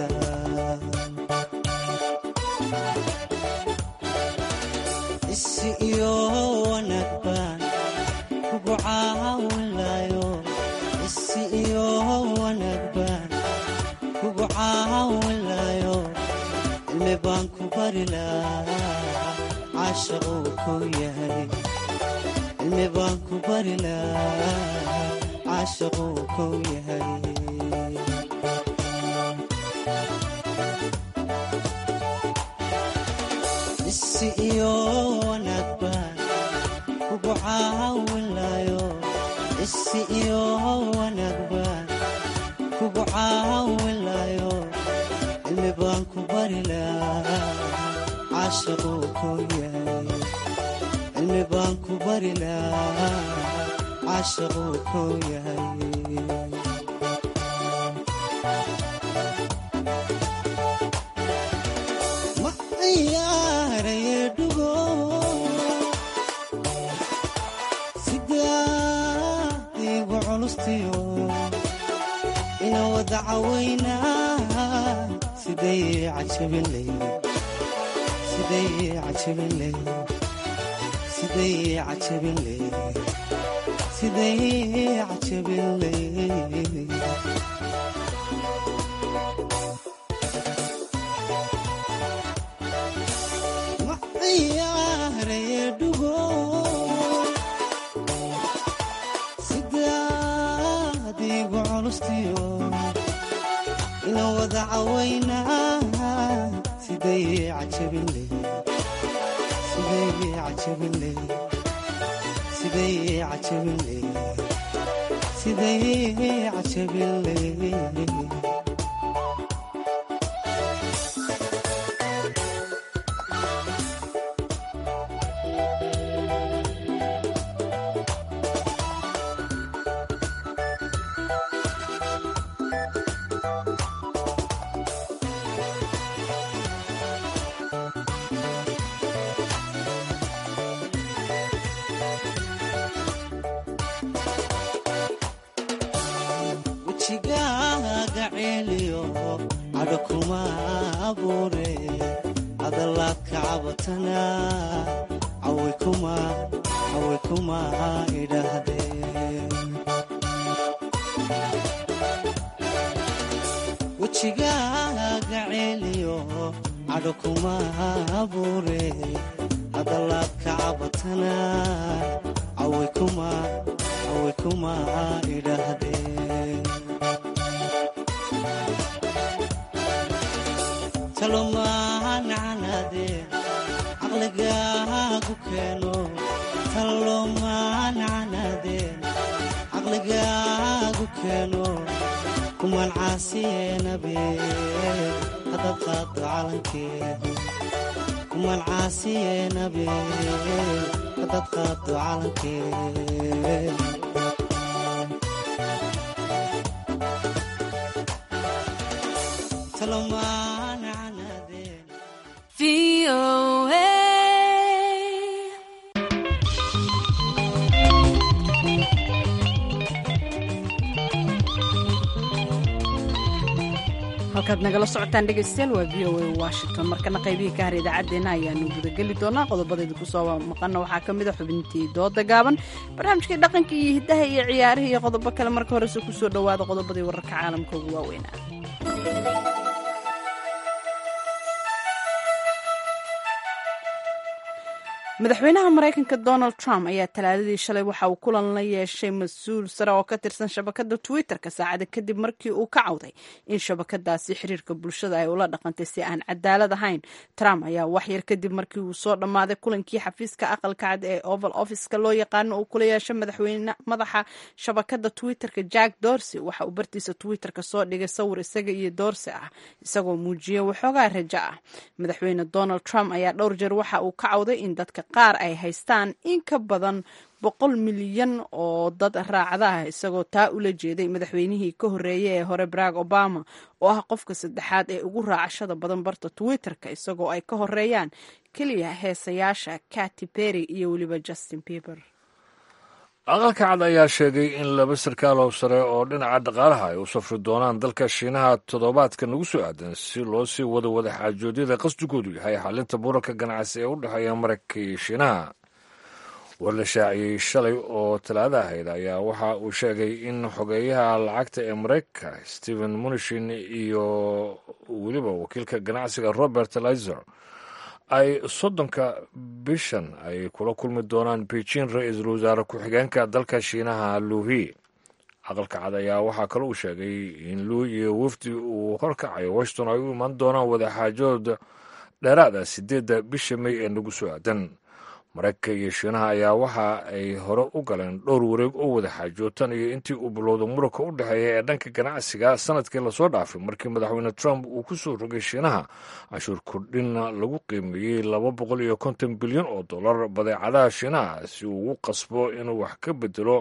isi iyo wanaag baan kugu caawinlayo isi iyo wanaag baan kugu caawinlayo cilmi baan ku bari lahaa caashaquu ku yahay cilmi baan ku bari lahaa caashaquu ku yahay isi iyo wanaag baan kugu caawinlayo isi iyo wanaag baan kugu caawinlayo cilmi baan ku bari lahaa caashaquu ku yahay cilmi baan ku bari lahaa caashaquu ku yahay sidaadigu culustiyo ina wada cawaynaa siday cajabinley sidaadigu culustiyo ina wada cawaynaa siday cajabinley wejigaaga ceeliyo cadho kuma abuure hadalaad ka cabatana cawe kuma idhaahdeen wejigaaga ceeliyo cadho kuma abuure hadalaad ka cabatana caway kuma idhaahdeen talomaanacanaadeen caqligaagu keeno talomaanacanaadeen caqligaagu keeno kumaan caasiyeenabeen haddaad qaado calankeed kumaan caasiyeenabeen haddaad qaado calankeed halkaad nagala socotaan dhegaystayaal waa v o a washington markana qaybihii ka har idaacaddeenna ayaanu gudageli doonaa qodobadeeda kusoo maqana waxaa ka mid a xubintii dooda gaaban barnaamijkii dhaqanka iyo hiddaha iyo ciyaarihii iyo qodobo kale marka horese kusoo dhowaada qodobadii wararka caalamka ugu waaweynaa madaxweynaha maraykanka donald trump ayaa talaadadii shalay waxa uu kulan la yeeshay mas-uul sare oo ka tirsan shabakada twitter-ka saacada kadib markii uu ka cawday in shabakadaasi xiriirka bulshada ay ula dhaqantay si aan cadaalad ahayn trump ayaa waxyar kadib markii uu soo dhammaaday kulankii xafiiska aqalka cad ee oval officeka loo yaqaano uu kula yeeshay madaxweyne madaxa shabakada twitter-ka jack dorsey waxa uu bartiisa twitter-ka soo dhigay sawir isaga iyo dorsey ah isagoo muujiyay waxoogaa rajo ah madaxweyne donald trump ayaa dhowr jeer waxa uu ka cawday in dadka qaar ay haystaan in ka badan boqol milyan oo dad raacda ah isagoo taa ula jeeday madaxweynihii ka horreeyay ee hore barack obama oo ah qofka saddexaad ee ugu raacashada badan barta twitter-ka isagoo ay ka horeeyaan keliya heesayaasha katy perry iyo weliba justin bieber aqalka cad ayaa sheegay in laba sarkaalow sare oo dhinaca dhaqaalaha ay u safri doonaan dalka shiinaha toddobaadka nagu soo aadan si loo sii wado wadaxaajoodyada qasdigoodu yahay xalinta muranka ganacsi ee u dhexeeya maraykanka iyo shiinaha war la shaaciyey shalay oo talaada ahayd ayaa waxa uu sheegay in xogeeyaha lacagta ee maraykanka stephen munishin iyo weliba wakiilka ganacsiga robert lizer ay soddonka bishan ay kula kulmi doonaan beijing ra-iisul wasaare ku-xigeenka dalka shiinaha luuhi aqalka cad ayaa waxaa kale uu sheegay in luu iyo wafdi uu horkacayo washington ay u imaan doonaan wadaxaajood dheeraada sideedda bisha may ee nagu soo aadan maraykanka iyo shiinaha ayaa waxa ay hore u galeen dhowr wareeg oo wadaxaajootan iyo intii uu bilowda muranka u dhexeeya ee dhanka ganacsiga sanadkii lasoo dhaafay markii madaxweyne trump uu ku soo rogay shiinaha canshuur kordhinna lagu qiimeeyey laba boqol iyo konton bilyan oo dollar badeecadaha shiinaha si uu ugu qasbo inuu wax ka bedelo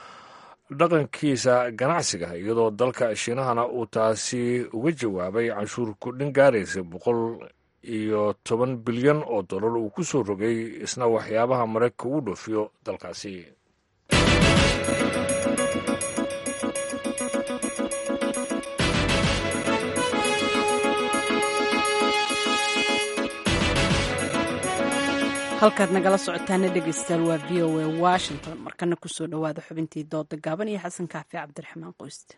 dhaqankiisa ganacsiga iyadoo dalka shiinahana uu taasi uga jawaabay canshuur kordhin gaaraysa boqol iyo toban bilyan oo dollar uu ku soo rogay isna waxyaabaha maraykanka uu dhoofiyo dalkaasi halkaad nagala socotaana dhegeystayaal waa v o a washington markana kusoo dhowaada xubintii dooda gaaban iyo xasan kaafi cabdiraxmaan qoyste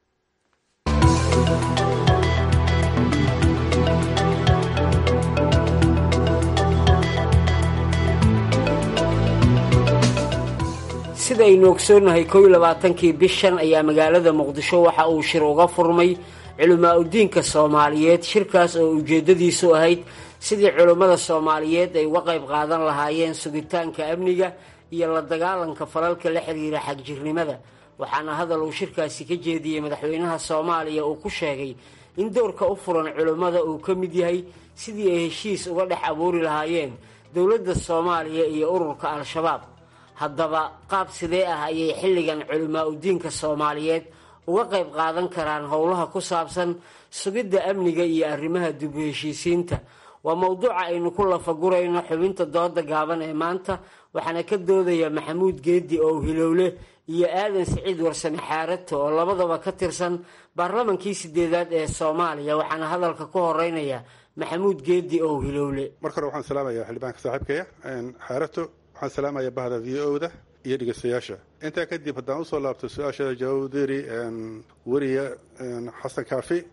sidaynu ogsoonnahay kow iyo labaatankii bishan ayaa magaalada muqdisho waxa uu shir uga furmay culimaa udiinka soomaaliyeed shirkaas oo ujeeddadiisu ahayd sidii culimmada soomaaliyeed ay uga qayb qaadan lahaayeen sugitaanka amniga iyo la dagaalanka falalka la xiriira xagjirnimada waxaana hadal uu shirkaasi ka jeediyey madaxweynaha soomaaliya uu ku sheegay in dowrka u furan culimmada uu ka mid yahay sidii ay heshiis uga dhex abuuri lahaayeen dowladda soomaaliya iyo ururka al-shabaab haddaba qaab sidee ah ayay xilligan culimaa udiinka soomaaliyeed uga qayb qaadan karaan howlaha ku saabsan sugidda amniga iyo arrimaha dib u heshiisiinta waa mowduuca aynu ku lafagurayno xubinta dooda gaaban ee maanta waxaana ka doodaya maxamuud geedi oo hilowle iyo aadan siciid warsame xaarato oo labadaba ka tirsan baarlamankii sideedaad ee soomaaliya waxaana hadalka ku horeynaya maxamuud geedi oo hilowle marka hore waxaan salaamaya xildhibaanka saaxiibkaya xaarato waxaan salaamaya bahda v o da iyo dhegeystayaasha intaa kadib haddaan usoo laabto su-aasha jawdiri weriya xasan kaafi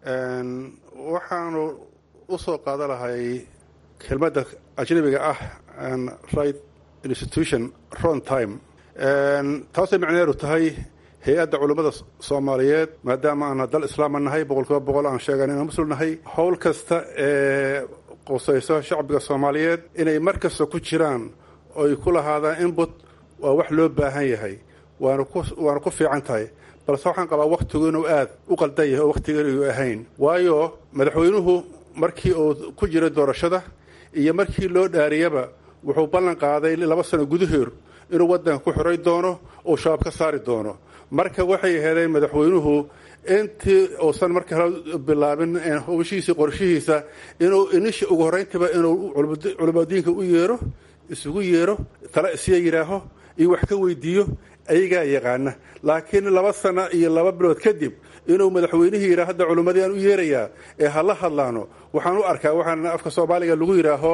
waxaanu u soo qaadan lahay kelmadda ajnabiga ah right institution ron time taasay macneedu tahay hay-adda culummada soomaaliyeed maadaama aan dal islaama nahay boqolkiiba boqol aan sheegan inaan muslim nahay howl kasta ee qusayso shacbiga soomaaliyeed inay mar kasta ku jiraan oy ku lahaadaan input waa wax loo baahan yahay waana ku waana ku fiican tahay balse waxaan qabaa wakhtigu inuu aad u qaldan yahay oo wakhtiga inuu ahayn waayo madaxweynuhu markii uu ku jiray doorashada iyo markii loo dhaariyaba wuxuu ballan qaaday laba sano gudaheer inuu waddanka ku xoray doono oo shabaab ka saari doono marka waxay heleen madaxweynuhu intii uusan marka hore bilaabin howshiisa qorshihiisa inuu inisha ugu horrayntiba inuu culimadiinka u yeero isugu yeero tala isiya yidhaaho iyo wax ka weydiiyo ayagaa yaqaana laakiin laba sano iyo laba bilood kadib inuu madaxweynihii yidhaha hadda culimmadii aan u yeerayaa ee hala hadlaano waxaan u arkaa waxaan afka soomaaliga lagu yidhaaho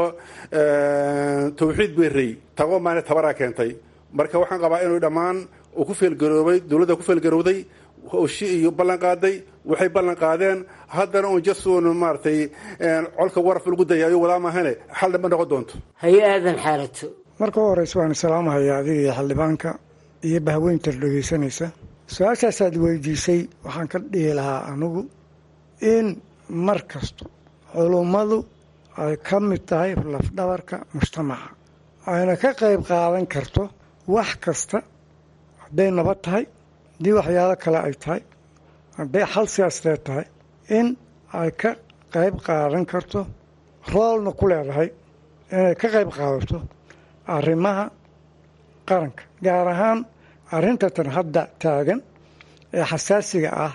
tawxiid berey tago maana tabaraa keentay marka waxaan qabaa inuu dhammaan uu ku feelgaroobay dowladda ku feelgarowday howshi iyo ballan qaaday waxay ballan qaadeen haddana uun jasun maaragtay colka waraf lagu dayaayo wadaa maahane xal dhanba noqon doonto haye aadan xaalato marka u horeysa waan salaamahaya adiga iyo xildhibaanka iyo bahweyntar dhegeysanaysa su-aashaasaad weydiisay waxaan ka dhihi lahaa anigu in mar kasto culummadu ay ka mid tahay lafdhabarka mujtamaca ayna ka qayb qaadan karto wax kasta hadday nabad tahay haddii waxyaalo kale ay tahay hadday xal siyaasadeed tahay in ay ka qayb qaadan karto roolna ku leedahay inay ka qayb qaadato arrimaha qaranka gaar ahaan arrintatan hadda taagan ee xasaasiga ah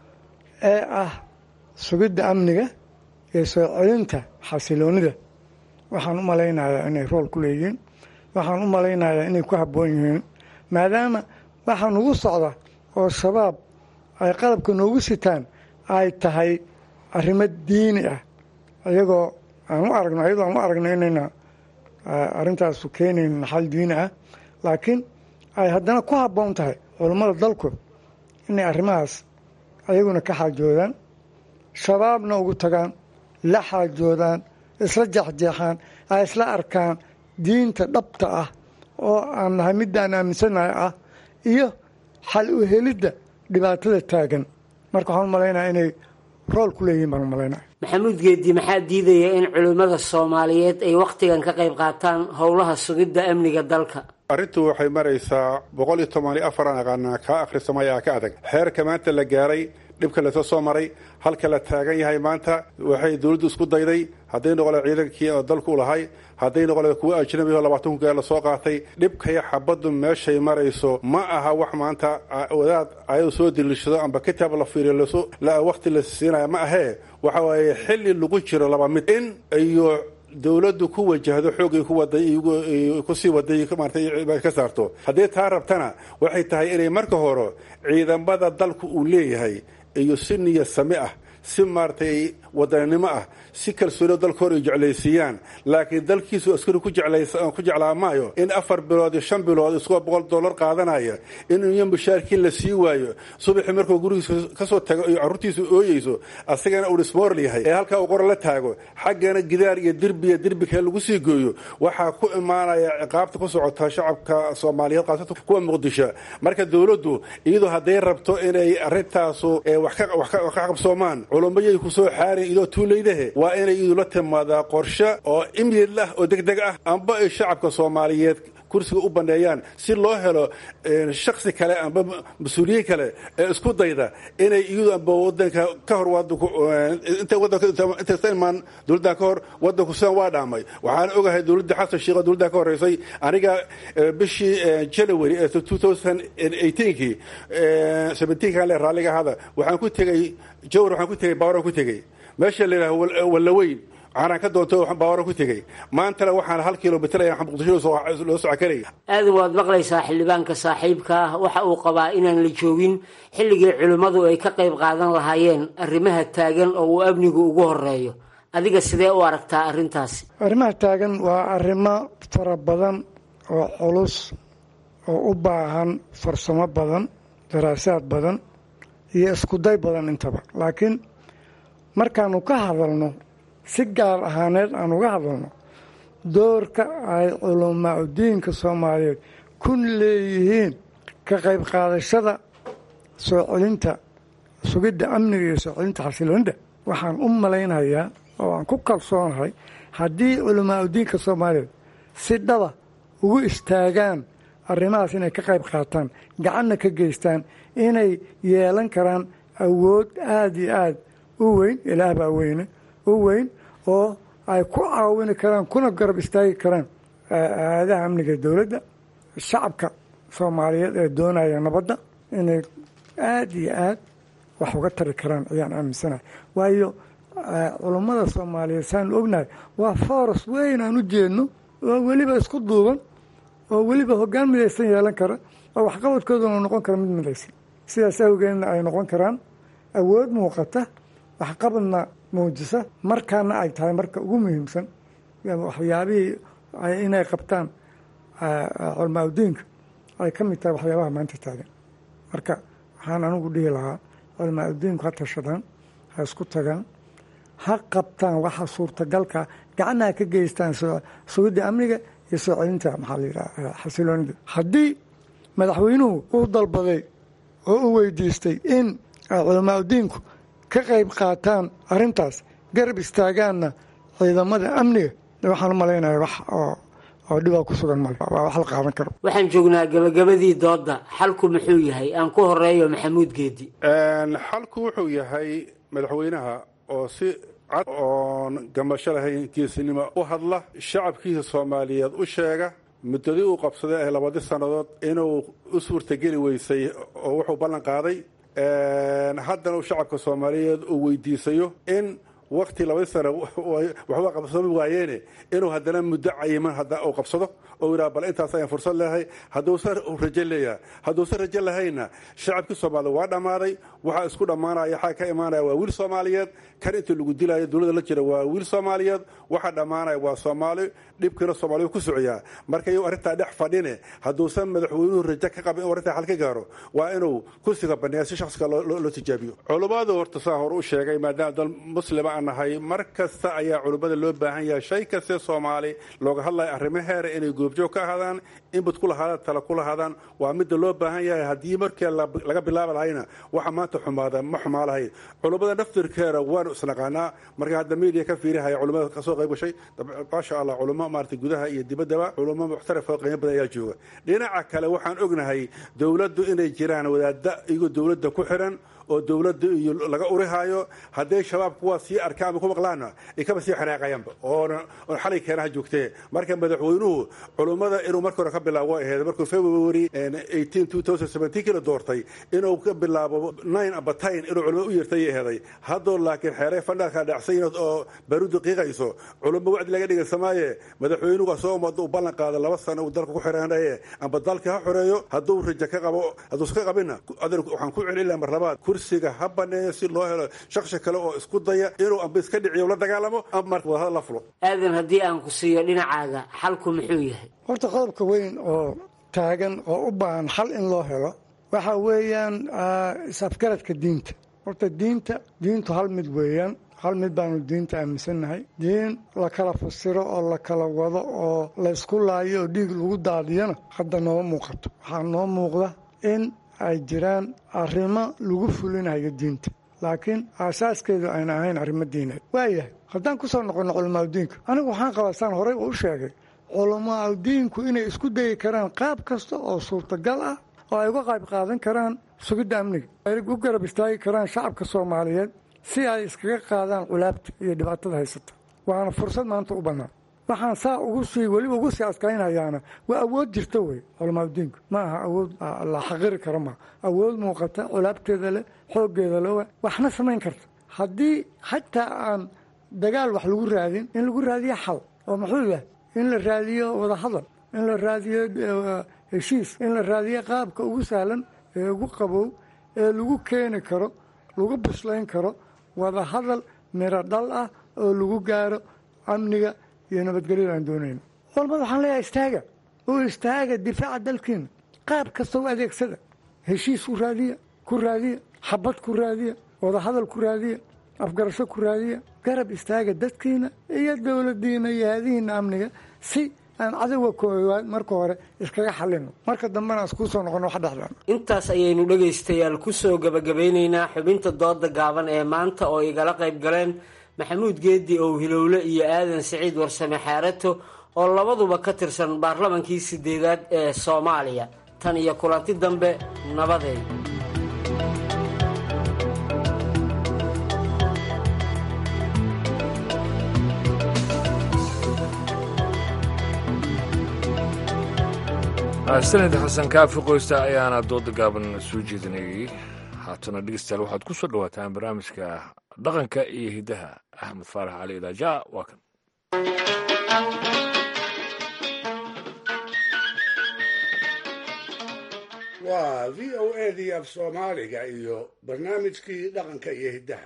ee ah sugidda amniga iyo soo celinta xasiloonida waxaan u malaynayaa inay rool ku leeyihiin waxaan u malaynayaa inay ku habboon yihiin maadaama waxaa nugu socda oo shabaab ay qalabka noogu sitaan ay tahay arrimo diini ah iyagoo aan u aragno iyadoo aan u aragno inayna arrintaasu keenayn naxal diini ah laakiin ay haddana ku habboon tahay culummada dalku inay arrimahaas ayaguna ka xaajoodaan shabaabna ugu tagaan la xaajoodaan isla jeexjeexaan ay isla arkaan diinta dhabta ah oo aan nahay middaan aaminsanahay ah iyo xal u helidda dhibaatada taagan marka waxaan u malaynaya inay rool ku leeyihin baan u malaynaya maxamuud geedi maxaa diidaya in culimmada soomaaliyeed ay wakhtigan ka qayb qaataan howlaha sugidda amniga dalka arrintu waxay maraysaa boqol iyo toban iyo afar aan aqaanaa kaa akhrisamaya ka adag xeerka maanta la gaaray dhibka lasoo soo maray halka la taagan yahay maanta waxay dowladdu isku dayday hadday noqole ciidankii oo dalku lahay hadday noqole kuwa ajnabi oo labaatan kun lasoo qaatay dhibkaya xabaddu meeshay marayso ma aha wax maanta wadaad ayadu soo diliishado amba kitaab la fiiriyo waqti la siinaya ma ahee waxa waaye xilli lagu jiro laba mid in iyo dowladdu ku wajahdo xoogay ku waday kusii waday maarata ka saarto haddii taa rabtana waxay tahay inay marka hore ciidamada dalku uu leeyahay iyo si niya sami ah si maaragtay wadaninimo ah si kalsoonio dalka hor ay jeclaysiiyaan laakiin dalkiisu askari ku jeclaa maayo in afar bilood iyo shan bilood isagoo boqol dollar qaadanaya in iyo mushaarkiin la sii waayo subaxii markuu gurigiisa kasoo tago iyo carruurtiisa ooyeyso asagana uu dhismoorl yahay ee halkaa uu qora la taago xaggana gidaar iyo dirbiya dirbi kale lagu sii gooyo waxaa ku imaanaya ciqaabta ku socota shacabka soomaaliyeed qaasatan kuwa muqdisho marka dowladdu iyadoo hadday rabto inay arrintaasu wax ka qabsoomaan culumayay kusoo xaarin idoo tuulaydahe waa inay idula timaadaa qorshe oo imyid ah oo deg deg ah amba ay shacabka soomaaliyeed kursiga u baneeyaan si loo helo shaksi kale amba mas-uuliyiin kale ee isku dayda inay iyadu amba wadanka ka hor inta wadankaintaysta imaan dowladdan ka hor wadanku sidan waa dhaamay waxaan ogahay dowladda xasan sheekh oo dowladdan ka horeysay aniga bishii january ee two thousand eighteenkii seventeenkan le raalliga ahada waxaan ku tegey jawr waxaan ku tegey baawaran ku tegey meesha la yidhaha wallaweyn waxaanaan ka doonto baawaran ku tegey maantana waxaan hal kilomitr ayaan muqdisho loo soco karaya aadan waad maqlaysaa xildhibaanka saaxiibka ah waxa uu qabaa inaan la joogin xilligii culimmadu ay ka qayb qaadan lahaayeen arrimaha taagan oo uu amnigu ugu horeeyo adiga sidee u aragtaa arrintaasi arrimaha taagan waa arrimo fara badan oo culus oo u baahan farsamo badan daraasaad badan iyo iskuday badan intaba laakiin markaanu ka hadalno si gaar ahaaneed aan uga hadalno doorka ay culamaa udiinka soomaaliyeed ku leeyihiin ka qayb qaadashada soo celinta sugidda amniga iyo soo celinta xasiloonida waxaan u malaynayaa oo aan ku kalsoonahay haddii culamaa udiinka soomaaliyeed si dhaba ugu istaagaan arrimahaas inay ka qayb qaataan gacanna ka geystaan inay yeelan karaan awood aada iyo aada u weyn ilaah baa weyne u weyn oo ay ku caawini karaan kuna garab istaagi karaan aadaha amniga dowladda shacabka soomaaliyeed ee doonaya nabadda inay aada iyo aad wax uga tari karaan ayaan aaminsanahay waayo culummada soomaaliyeed saanu ognahay waa foros weyn aan u jeedno oo weliba isku duuban oo weliba hoggaan midaysan yeelan kara oo waxqabadkooduna noqon kara mid midaysan sidaas awgeedna ay noqon karaan awood muuqata waxqabadna muujisa markaana ay tahay marka ugu muhiimsan waxyaabihii inay qabtaan culamaa udiinka ay ka mid tahay waxyaabaha maanta taagan marka waxaan anigu dhihi lahaa culamaa udiinku ha tashadaan ha isku tagaan ha qabtaan waxa suurtagalka gacanaha ka geystaan sugidda amniga iyo soo celinta maxaa la yidhaha xasiloonida haddii madaxweynuhu uu dalbaday oo u weydiistay in culamaa udiinku ka qayb qaataan arrintaas garab istaagaanna ciidamada amniga waxaan u malaynaya wax oo oo dhibaa ku sugan male waa wax la qaadan karo waxaan joognaa gabagabadii doodda xalku muxuu yahay aan ku horeeyo maxamuud geedi xalku wuxuu yahay madaxweynaha oo si cad oon gamasho lahayn geesinimo u hadla shacabkiisa soomaaliyeed u sheega muddadii uu qabsaday ee labadii sannadood inuu u suurtageli weysay oo wuxuu ballan qaaday haddana uu shacabka soomaaliyeed uu weydiisayo in wakti labadii sana waxba qabsoomi waayeene inuu haddana muddo cayiman hadda uu qabsado oo yidhaha bal intaas ayaan fursad leehay hadduusa rajo leeyaha hadduusa rajo lahayna shacabkii soomaaliyed waa dhammaaday waxaa isku dhammaanaya xaa ka imaanaya waa wiil soomaaliyeed kan inta lagu dilaayo dowladda la jira waa wiil soomaaliyeed waxaa dhammaanaya waa soomaali dhibkiina soomaaliya ku socoyaa marka iyu arrintaa dhex fadhine hadduusan madaxweynuhu rajo ka qabin inuu arrintaa xal ka gaaro waa inuu kursiga baneeya si shakhsiga loo tijaabiyo culummadu horta saa hore u sheegay maadaama dal muslima aan nahay mar kasta ayaa culummada loo baahan yahay shay kaste soomaali looga hadlaya arrimaheera inay goobjoog ka ahaadaan inbud ku lahaadaan tala ku lahaadaan waa midda loo baahan yahay haddii markii laga bilaabi lahayna waxa maanta xumaada ma xumaa lahayn culummada naftirkeeda waanu isnaqaanaa marka hadda media ka fiirihaya culummada kasoo qayb gashay maasha allah culummo maarata gudaha iyo dibaddaba culummo muxtaraf oo qiimo badan ayaa jooga dhinaca kale waxaan ognahay dowladdu inay jiraan wadaadda iyagoo dowladda ku xiran oo dowladda iyo laga urihaayo hadday shabaab kuwaa sii arkaan ama ku maqlaana ay kaba sii xanaaqayaanba oona oon xalay keenaha joogtee marka madaxweynuhu culummada inuu marka hore ka bilaabo way ahayd markuu february kii la doortay inuu ka bilaabo nine amba tin inuu culummo u yeertay aheeday haddoo laakiin xeeray fandhalka dhacsan oo barudu qiiqayso culummo wacdi laga dhigaysamaaye madaxweynuhu asoo umada u ballan qaada laba sano uu dalka ku xiraanaye amba dalka ha xoreeyo hadduu rajo ka qabo hadduusa ka qabinna waxaan ku celin mar labaad kursiga ha baneeyo si loo helo shaksi kale oo isku daya inuu amba iska dhiciyo la dagaalamo ama marka wadahadal la fulo aadan haddii aan ku siiyo dhinacaaga xalku muxuu yahay horta qodobka weyn oo taagan oo u baahan xal in loo helo waxa weeyaan is-afgaradka diinta horta diinta diintu hal mid weeyaan hal mid baanu diinta aaminsannahay diin la kala fasiro oo la kala wado oo laysku laayo oo dhiig lagu daadiyana hadda nooma muuqato waxaa noo muuqda in ay jiraan arrimo lagu fulinayo diinta laakiin aasaaskeedu ayna ahayn arrimo diineed waayahay haddaan ku soo noqonno culamaauddiinka anigu waxaan qabaa saan horey u sheegay culamaauddiinku inay isku dayi karaan qaab kasta oo suurtagal ah oo ay uga qayb qaadan karaan sugidda amniga ay u garab istaagi karaan shacabka soomaaliyeed si ay iskaga qaadaan culaabta iyo dhibaatada haysata waana fursad maanta u bannaan waxaan saa ugu sii weliba ugu sii adkaynhayaana waa awood jirta wey culamaauddiinku ma aha awood la xaqiri karo maaha awood muuqata culaabteeda leh xooggeeda le waxna samayn karta haddii xataa aan dagaal wax lagu raadin in lagu raadiyo xal oo muxuu yahay in la raadiyo wadahadal in la raadiyo heshiis in la raadiyo qaabka ugu sahlan ee ugu qabow ee lagu keeni karo lagu bislayn karo wadahadal miro dhal ah oo lagu gaaro amniga iyo nabadgelyada aan doonayno walbad waxaan leeyahay istaaga oo istaaga difaaca dalkiina qaab kasta u adeegsada heshiis u raadiya ku raadiya xabad ku raadiya wadahadal ku raadiya afgarasho ku raadiya garab istaaga dadkiina iyo dowladiina iyo haadihiina amniga si aan cadowga koowaad marka hore iskaga xalino marka dambena iskuu soo noqono wax dhexdaan intaas ayaynu dhegaystayaal ku soo gabagabeynaynaa xubinta dooda gaaban ee maanta oo igala qayb galeen maxamuud geedi ow hilowle iyo aadan siciid warsame xaarato oo labaduba ka tirsan baarlamankii sideedaad ee soomaaliya tan iyo kulanti dambe nabadeed sanad xasan kaafi qoysta ayaana dooda gaaban soo jeedinayay haatana dhegeystayaal waxaad ku soo dhawaataan barnaamijka dhaqanka iyo hiddaha axmed faarax cali idaaja waa kan waa v o edii af soomaaliga iyo barnaamijkii dhaqanka iyo hiddaha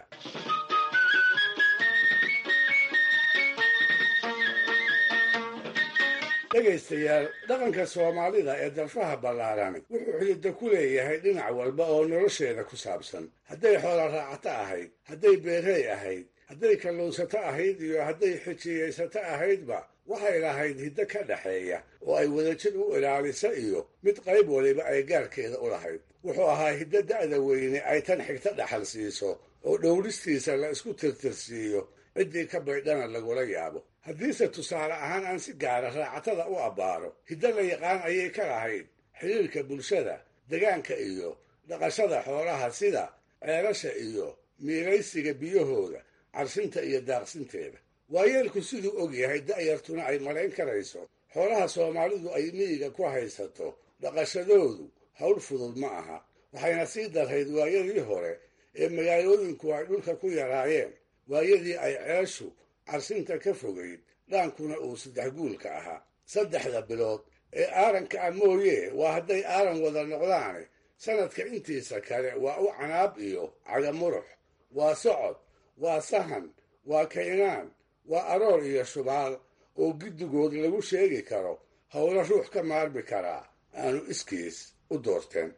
dhegaystayaal dhaqanka soomaalida ee darfaha ballaarani wuxuu xididda ku leeyahay dhinac walba oo nolosheeda ku saabsan hadday xoola raacato ahayd hadday beerey ahayd hadday kalluunsato ahayd iyo hadday xijiyaysato ahaydba waxay lahayd hiddo ka dhaxeeya oo ay wadajir u ilaalisa iyo mid qayb waliba ay gaarkeeda u lahayd wuxuu ahaa hiddo da'da weyne ay tan xigto dhaxal siiso oo dhowristiisa la isku tirtirsiiyo ciddii ka baydhana lagula yaabo haddiise tusaale ahaan aan si gaara raacatada u abbaaro hiddo la yaqaan ayay ka lahayd xidhiirka bulshada degaanka iyo dhaqashada xoolaha sida ceelasha iyo miilaysiga biyahooda carsinta iyo daaqsinteeda waayeelku siduu og yahay da'yartuna ay malayn karayso xoolaha soomaalidu ay miyiga ku haysato dhaqashadoodu hawl fudud ma aha waxayna sii darrayd waayadii hore ee magaalooyinku ay dhulka ku yaraayeen waayadii ay ceeshu carsinta ka fogayd dhaankuna uu saddex guulka ahaa saddexda bilood ee aaranka ah mooye waa hadday aaran wada noqdaane sanadka intiisa kale waa u canaab iyo cagamurux waa socod waa sahan waa kaynaan waa aroor iyo shubaal oo giddigood lagu sheegi karo howlo ruux ka maarmi karaa aanu iskiis u doorteen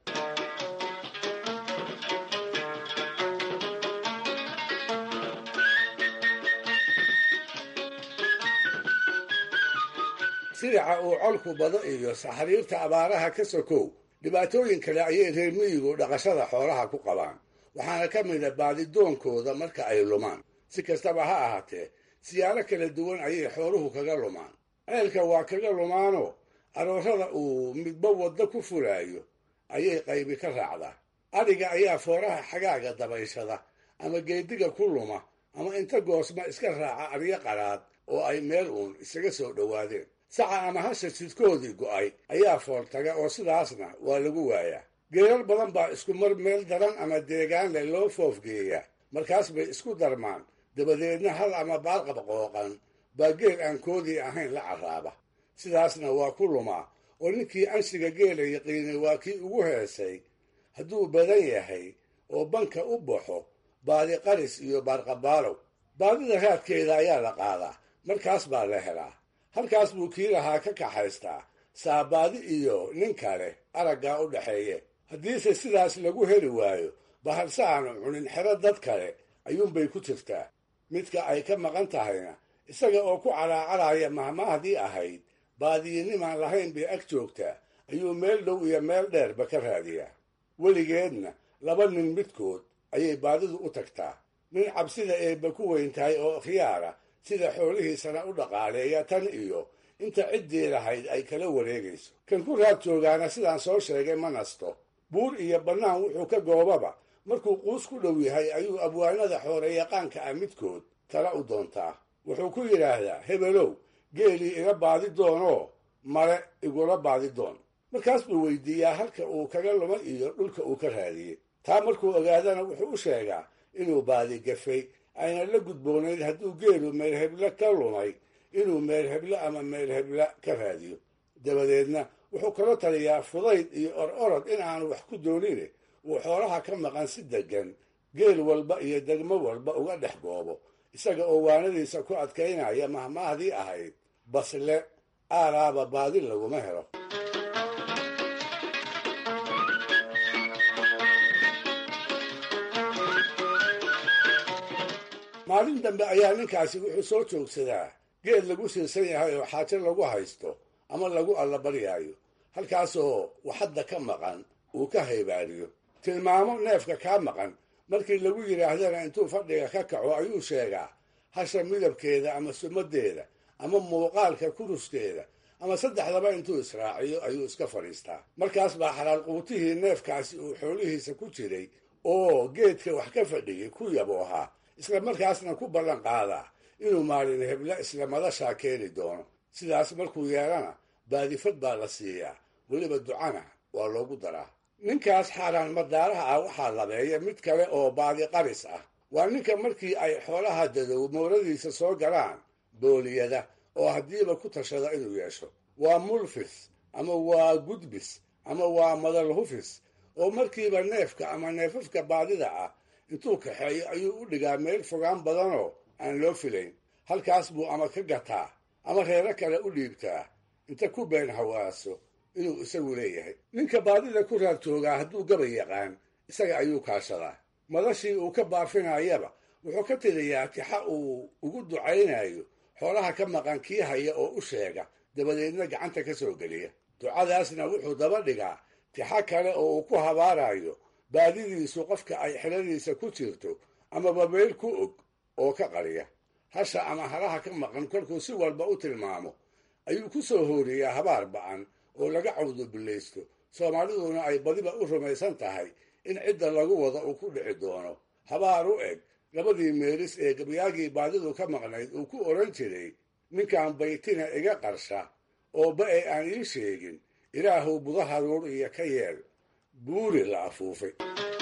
sidaca uu colku bado iyo saxariirta abaaraha ka sokow dhibaatooyin kale ayay reer miyigu dhaqashada xoolaha ku qabaan waxaana ka mida baadidoonkooda marka ay lumaan si kastaba ha ahaatee siyaalo kala duwan ayay xooluhu kaga lumaan ceelka waa kaga lumaanoo aroorada uu midba waddo ku fulaayo ayay qaybi ka raacdaa adhiga ayaa fooraha xagaaga dabayshada ama geediga ku luma ama inta goosma iska raaca aryo qaraad oo ay meel uun isaga soo dhowaadeen saca ama hasha jidkoodii go'ay ayaa fooltaga oo sidaasna waa lagu waayaa geerar badan baa isku mar meel daran ama deegaan leh loo foofgeeyaa markaas bay isku darmaan dabadeedna hal ama baarqab qooqan baa geel aan koodii ahayn la carraaba sidaasna waa ku lumaa oo ninkii anshiga geela yaqiinay waa kii ugu heesay hadduu badan yahay oo banka u baxo baadi qaris iyo baarqabaalow baadida raadkeeda ayaa la qaadaa markaas baa la helaa halkaas buu kii lahaa ka kaxaystaa saabaadi iyo nin kale araggaa u dhaxeeye haddiise sidaas lagu heli waayo bahalse aanu cunin xero dad kale ayuunbay ku jirtaa midka ay ka maqan tahayna isaga oo ku calaacaraya mahmaahdii ahayd baadiyinimaan lahayn bay ag joogtaa ayuu meel dhow iyo meel dheerba ka raadiyaa weligeedna laba nin midkood ayay baadidu u tagtaa nin cabsida eebba ku weyn tahay oo khiyaara sida xoolihiisana u dhaqaaleeya tan iyo inta ciddii lahayd ay kala wareegayso kan ku raad joogaana sidaan soo sheegay ma nasto buur iyo bannaan wuxuu ka goobaba markuu quus ku dhow yahay ayuu abwaanada xooreyaqaanka ah midkood tala u doontaa wuxuu ku yidhaahdaa hebelow geelii iga baadi doonoo male igula baadi doon markaas buu weydiiyaa halka uu kaga lumay iyo dhulka uu ka raadiyey taa markuu ogaadana wuxuu u sheegaa inuu baadi gafay ayna la gudboonayd hadduu geelu meelheble ka lumay inuu meelheble ama meelheble ka raadiyo dabadeedna wuxuu kala taliyaa fudayd iyo or orod in aanu wax ku doonine uu xoolaha ka maqan si deggan geel walba iyo degmo walba uga dhex goobo isaga oo waanadiisa ku adkaynaya mahmaahdii ahayd basle aalaaba baadi laguma helo maalin dambe ayaa ninkaasi wuxuu soo joogsadaa geed lagu siirsan yahay oo xaajo lagu haysto ama lagu allabaryaayo halkaasoo waxadda ka maqan uu ka haybaariyo tilmaamo neefka kaa maqan markii lagu yidhaahdana intuu fadhiga ka kaco ayuu sheegaa hasha midabkeeda ama sumadeeda ama muuqaalka kuruskeeda ama saddexdaba intuu israaciyo ayuu iska fadhiistaa markaas baa xalaal quutihii neefkaasi uu xoolihiisa ku jiray oo geedka wax ka fadhiyey ku yabo ahaa isla markaasna ku ballan qaadaa inuu maalin hebla isla madashaa keeni doono sidaas markuu yeelana baadifad baa la siiyaa weliba ducana waa loogu daraa ninkaas xaaraan madaaraha ah waxaa labeeya mid kale oo baadi qaris ah waa ninka markii ay xoolaha dadow mooradiisa soo galaan booliyada oo haddiiba ku tashada inuu yeesho waa mulfis ama waa gudbis ama waa madalhufis oo markiiba neefka ama neefafka baadida ah intuu kaxeeyo ayuu u dhigaa meel fogaan badanoo aan loo filayn halkaas buu ama ka gataa ama reero kale u dhiibtaa inta ku been hawaaso inuu isagu leeyahay ninka baadida ku raad joogaa hadduu gabay yaqaan isaga ayuu kaashadaa madashii uu ka baafinayaba wuxuu ka tiriyaa tixa uu ugu ducaynayo xoolaha ka maqan kii haya oo u sheega dabadeedna gacanta ka soo geliya ducadaasna wuxuu daba dhigaa tixa kale oo uu ku habaarayo baadidiisu qofka ay xiladiisa ku jirto amaba meel ku og oo ka qariya hasha ama halaha ka maqan kolkuu si walba u tilmaamo ayuu ku soo hooriyaa habaar ba'an oo laga cawdubillaysto soomaaliduna ay badiba u rumaysan tahay in cidda lagu wada uu ku dhici doono habaar u eg labadii meelis ee gabyaagii baadidu ka maqnayd uu ku odhan jiray ninkan baytina iga qarsha oo ba-e aan ii sheegin ilaahuw budaharuur iyo ka yeel buuri la afuufay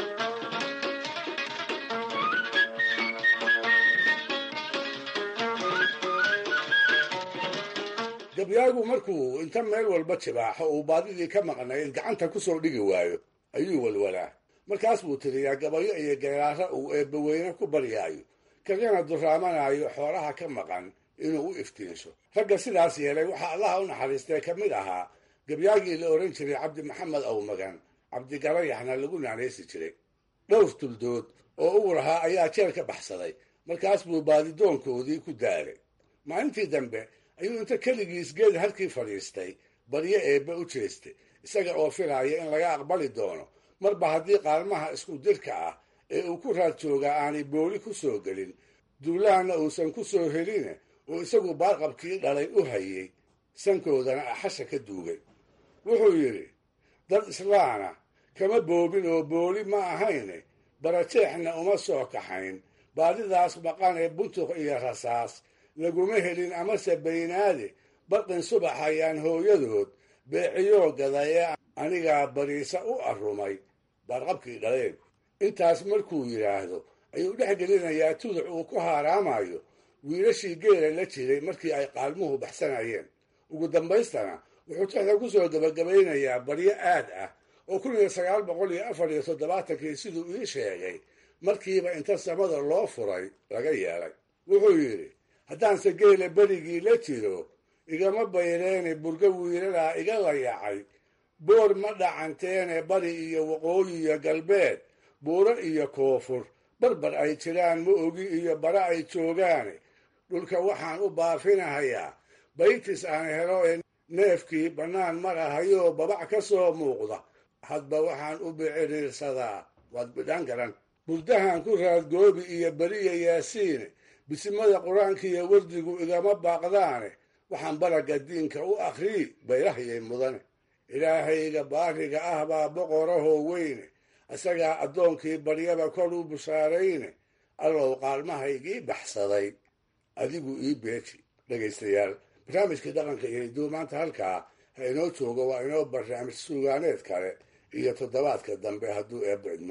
gabyaagu markuu inta meel walba jibaaxo uu baadidii ka maqnayd gacanta ku soo dhigi waayo ayuu walwalaa markaas buu tiriyaa gabayo iyo geeraara uu eebbaweyne ku baryaayo kagana duraamanaayo xoolaha ka maqan inuu u iftiinsho ragga sidaas yeelay waxaa allaha u naxariistay ka mid ahaa gabyaagii la odhan jiray cabdi maxamed awmagan cabdigarayaxna lagu naanaysi jiray dhowr tuldood oo uu lahaa ayaa jeel ka baxsaday markaas buu baadidoonkoodii ku daalay maalintii dambe ayuu inta keligiis geed halkii fadhiistay baryo eebbe u jeestay isaga oo filaaya in laga aqbali doono marba haddii qaalmaha isku dirka ah ee uu ku raad joogaa aanay booli ku soo gelin duulahanna uusan ku soo heline oo isagu baarqabkii dhalay u hayay sankoodana axasha ka duugay wuxuu yidhi dad islaana kama boobin oo booli ma ahayne barajeexna uma soo kaxayn baadidaas maqan ee buntuq iyo rasaas laguma helin amase baynaade barqin subax ayaan hooyadood beeciyoo gaday ee anigaa bariisa u arrumay baarqabkii dhaleen intaas markuu yidhaahdo ayuu dhex gelinayaa tuduc uu ku haaraamayo wiilashii geela la jiray markii ay qaalmuhu baxsanayeen ugu dambaystana wuxuu tixda ku soo gabagabaynayaa baryo aad ah oo kun iyo sagaal boqol iyo afar iyo toddobaatankii siduu ii sheegay markiiba inta samada loo furay laga yeelay wuxuu yidhi haddaanse geela berigii la jiro igama bayreene burgo wiilalaa iga layacay boor ma dhacanteene bari iyo waqooyi iyo galbeed buuro iyo koonfur barbar ay jiraan ma ogi iyo bara ay joogaane dhulka waxaan u baafinahayaa baytis aan helo ee neefkii bannaan marahayoo babac ka soo muuqda hadba waxaan u biciriirsadaa waad bidhaan garan burdahan ku raadgoobi iyo beriya yaasiine bisimada qur-aanka iyo wardigu igama baaqdaane waxaan baragga diinka u akhrii bayrahayay mudane ilaahayga baariga ah baa boqorahoo weyne isagaa addoonkii baryaba kor u bushaarayne allow qaalmahaygii baxsaday adigu ii beeji dhegaystayaal barnaamijkii dhaqanka iyo hidduu maanta halkaa ha inoo joogo waa inoo barnaamij suugaaneed kale iyo toddobaadka dambe hadduu eebba idmo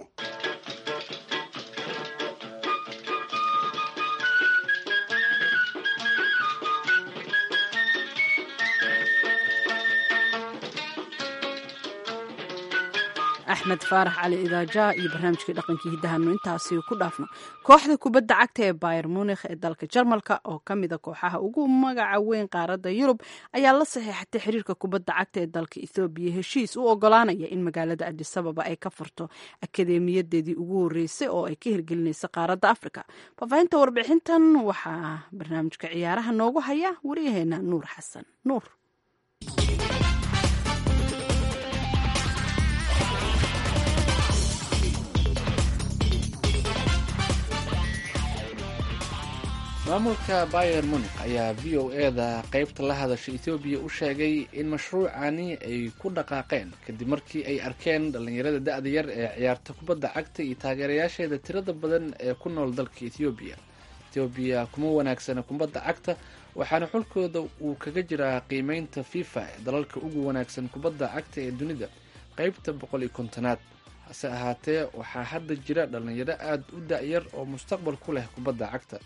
axmed faarax cali idaaja iyo barnaamijkii dhaqankii hiddahanu intaasi ku dhaafno kooxda kubadda cagta ee bayer munikh ee dalka jarmalka oo ka mida kooxaha ugu magaca weyn qaaradda yurub ayaa la saxeexatay xiriirka kubadda cagta ee dalka ethoobiya heshiis u ogolaanaya in magaalada adisababa ay ka furto akadeemiyadeedii ugu horeysay oo ay ka hirgelinaysa qaaradda afrika faafahinta warbixintan waxaa barnaamijka ciyaaraha noogu haya waryaheena nuur xasan nuur maamulka bayer munik ayaa v o e-da qeybta la hadasha ethoobiya u sheegay in mashruucani ay ku dhaqaaqeen kadib markii ay arkeen dhallinyarada da-da yar ee ciyaarta kubadda cagta iyo taageerayaasheeda tirada badan ee ku nool dalka ethoobiya ethoobiya kuma wanaagsana kubadda cagta waxaana xulkooda uu kaga jiraa qiimeynta fifa ee dalalka ugu wanaagsan kubadda cagta ee dunida qeybta boqol iyo kontonaad hase ahaatee waxaa hadda jira dhallinyaro aada u da-yar oo mustaqbal ku leh kubadda cagta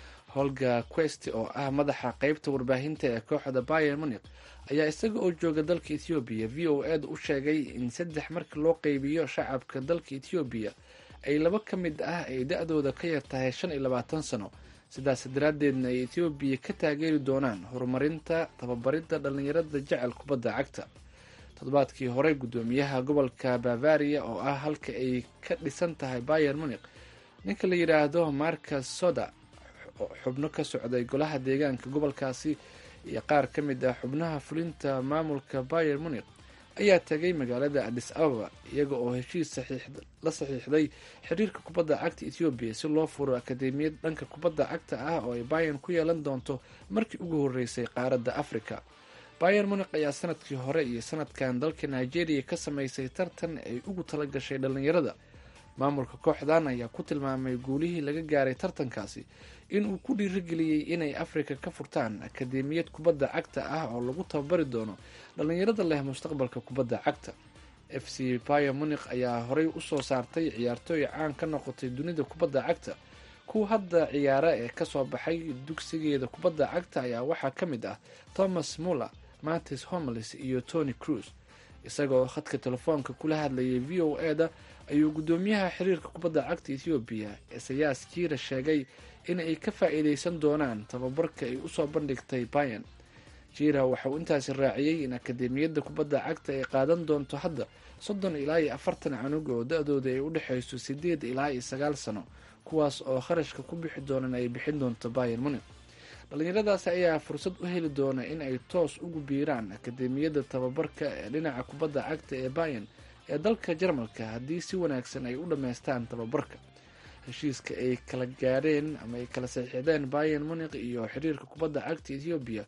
holga quest oo ah madaxa qeybta warbaahinta ee kooxda bayer munik ayaa isaga oo jooga dalka ethoobiya v o eda u sheegay in saddex marka loo qeybiyo shacabka dalka ethoobiya ay laba ka mid ah ay da-dooda ka yar tahay shan iyo labaatan sano sidaas daraaddeedna ay ethoobiya ka taageeri doonaan horumarinta tababaridda dhallinyarada jecel kubadda cagta toddobaadkii hore guddoomiyaha gobolka bavaria oo ah halka ay ka dhisan tahay bayer munik ninka la yidhaahdo marcus soda xubno ka socday golaha deegaanka gobolkaasi iyo qaar ka mid ah xubnaha fulinta maamulka bayer munik ayaa tagay magaalada adis ababa iyaga oo heshiis la saxiixday xiriirka kubadda cagta ethoobiya si loo furo akadeemiyad dhanka kubadda cagta ah oo ay bayan ku yeelan doonto markii ugu horeysay qaaradda africa bayer munik ayaa sanadkii hore iyo sanadkan dalka nigeria ka sameysay tartan ay ugu talagashay dhallinyarada maamulka kooxdan ayaa ku tilmaamay guulihii laga gaaray tartankaasi in uu ku dhiirigeliyey inay afrika ka furtaan akadeemiyad kubadda cagta ah oo lagu tababari doono dhallinyarada leh mustaqbalka kubadda cagta f c bayer munik ayaa horey usoo saartay ciyaartooy caan ka noqotay dunida kubadda cagta kuwa hadda ciyaara ee kasoo baxay dugsigeeda kubadda cagta ayaa waxaa ka mid ah thomas muller matis homeles iyo tony cruise isagoo khadka telefoonka kula hadlayay v o e-da ayuu guddoomiyaha xiriirka kubadda cagta ethoobiya esayaas jiira sheegay in ay ka faa-iideysan doonaan tababarka ay usoo bandhigtay bayan jiira waxa uu intaasi raaciyey in akadeemiyadda kubadda cagta ay qaadan doonto hadda soddon ilaa iyo afartan canug oo da-dooda ay u dhexeyso sideed ilaa iyo sagaal sano kuwaas oo kharashka ku bixi doonan ay bixin doonto bayer munik dhallinyaradaasi ayaa fursad u heli doona in ay toos ugu biiraan akadeemiyadda tababarka ee dhinaca kubadda cagta ee bayan ee dalka jarmalka haddii si wanaagsan ay u dhammaystaan tababarka heshiiska ay kala gaadheen ama ay kala saxiixdeen bayan munik iyo xiriirka kubadda cagta ethoobiya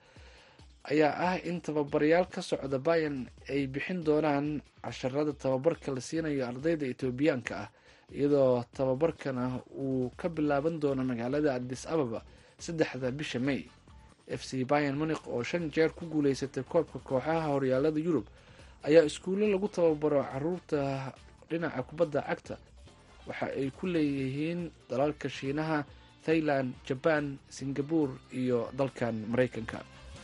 ayaa ah in tababarayaal ka socda bayan ay bixin doonaan casharada tababarka la siinayo ardayda etoobiyaanka ah iyadoo tababarkana uu ka bilaaban doono magaalada adis ababa saddexda bisha may f c bayan munik oo shan jeer ku guuleysatay koobka kooxaha horyaalada yurub ayaa iskuulo lagu tababaro caruurta dhinaca kubadda cagta waxa ay ku leeyihiin dalalka shiinaha thailand jaban singabore iyo dalkan maraykanka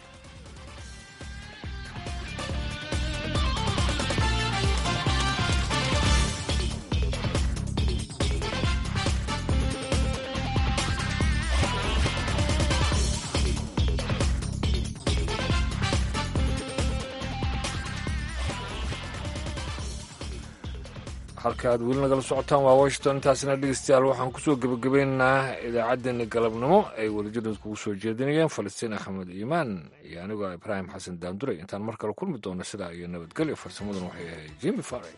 halka aad weli nagala socotaan waa washington intaasina dhegeystayaal waxaan kusoo gebagabaynaynaa idaacaddeenna galabnimo ay welijadood kugu soo jeedinayeen falastiin axmed iimaan iyo anigoo ibraahim xasan daanduray intaan mar kale kulmi doono sidaa iyo nabadgelyo farsamadan waxay ahayd jimi fare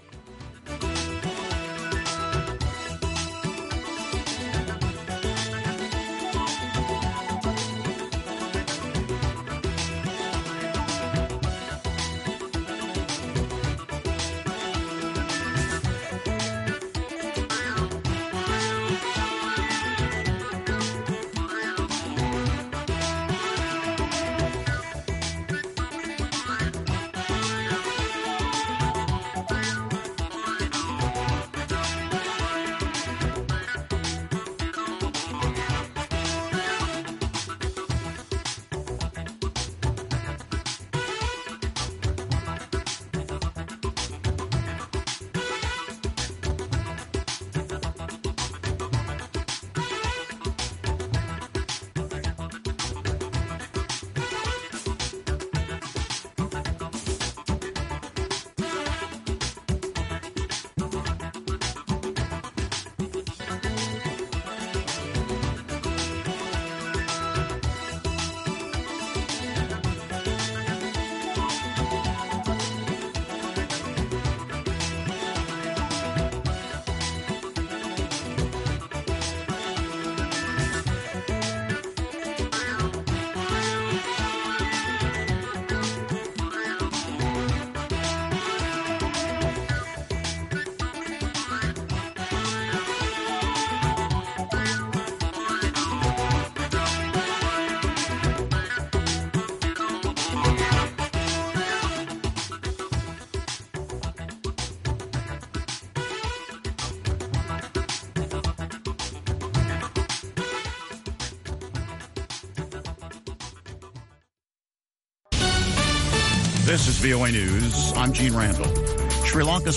This is VOA News. I'm Gene Randall. Sri Lanka's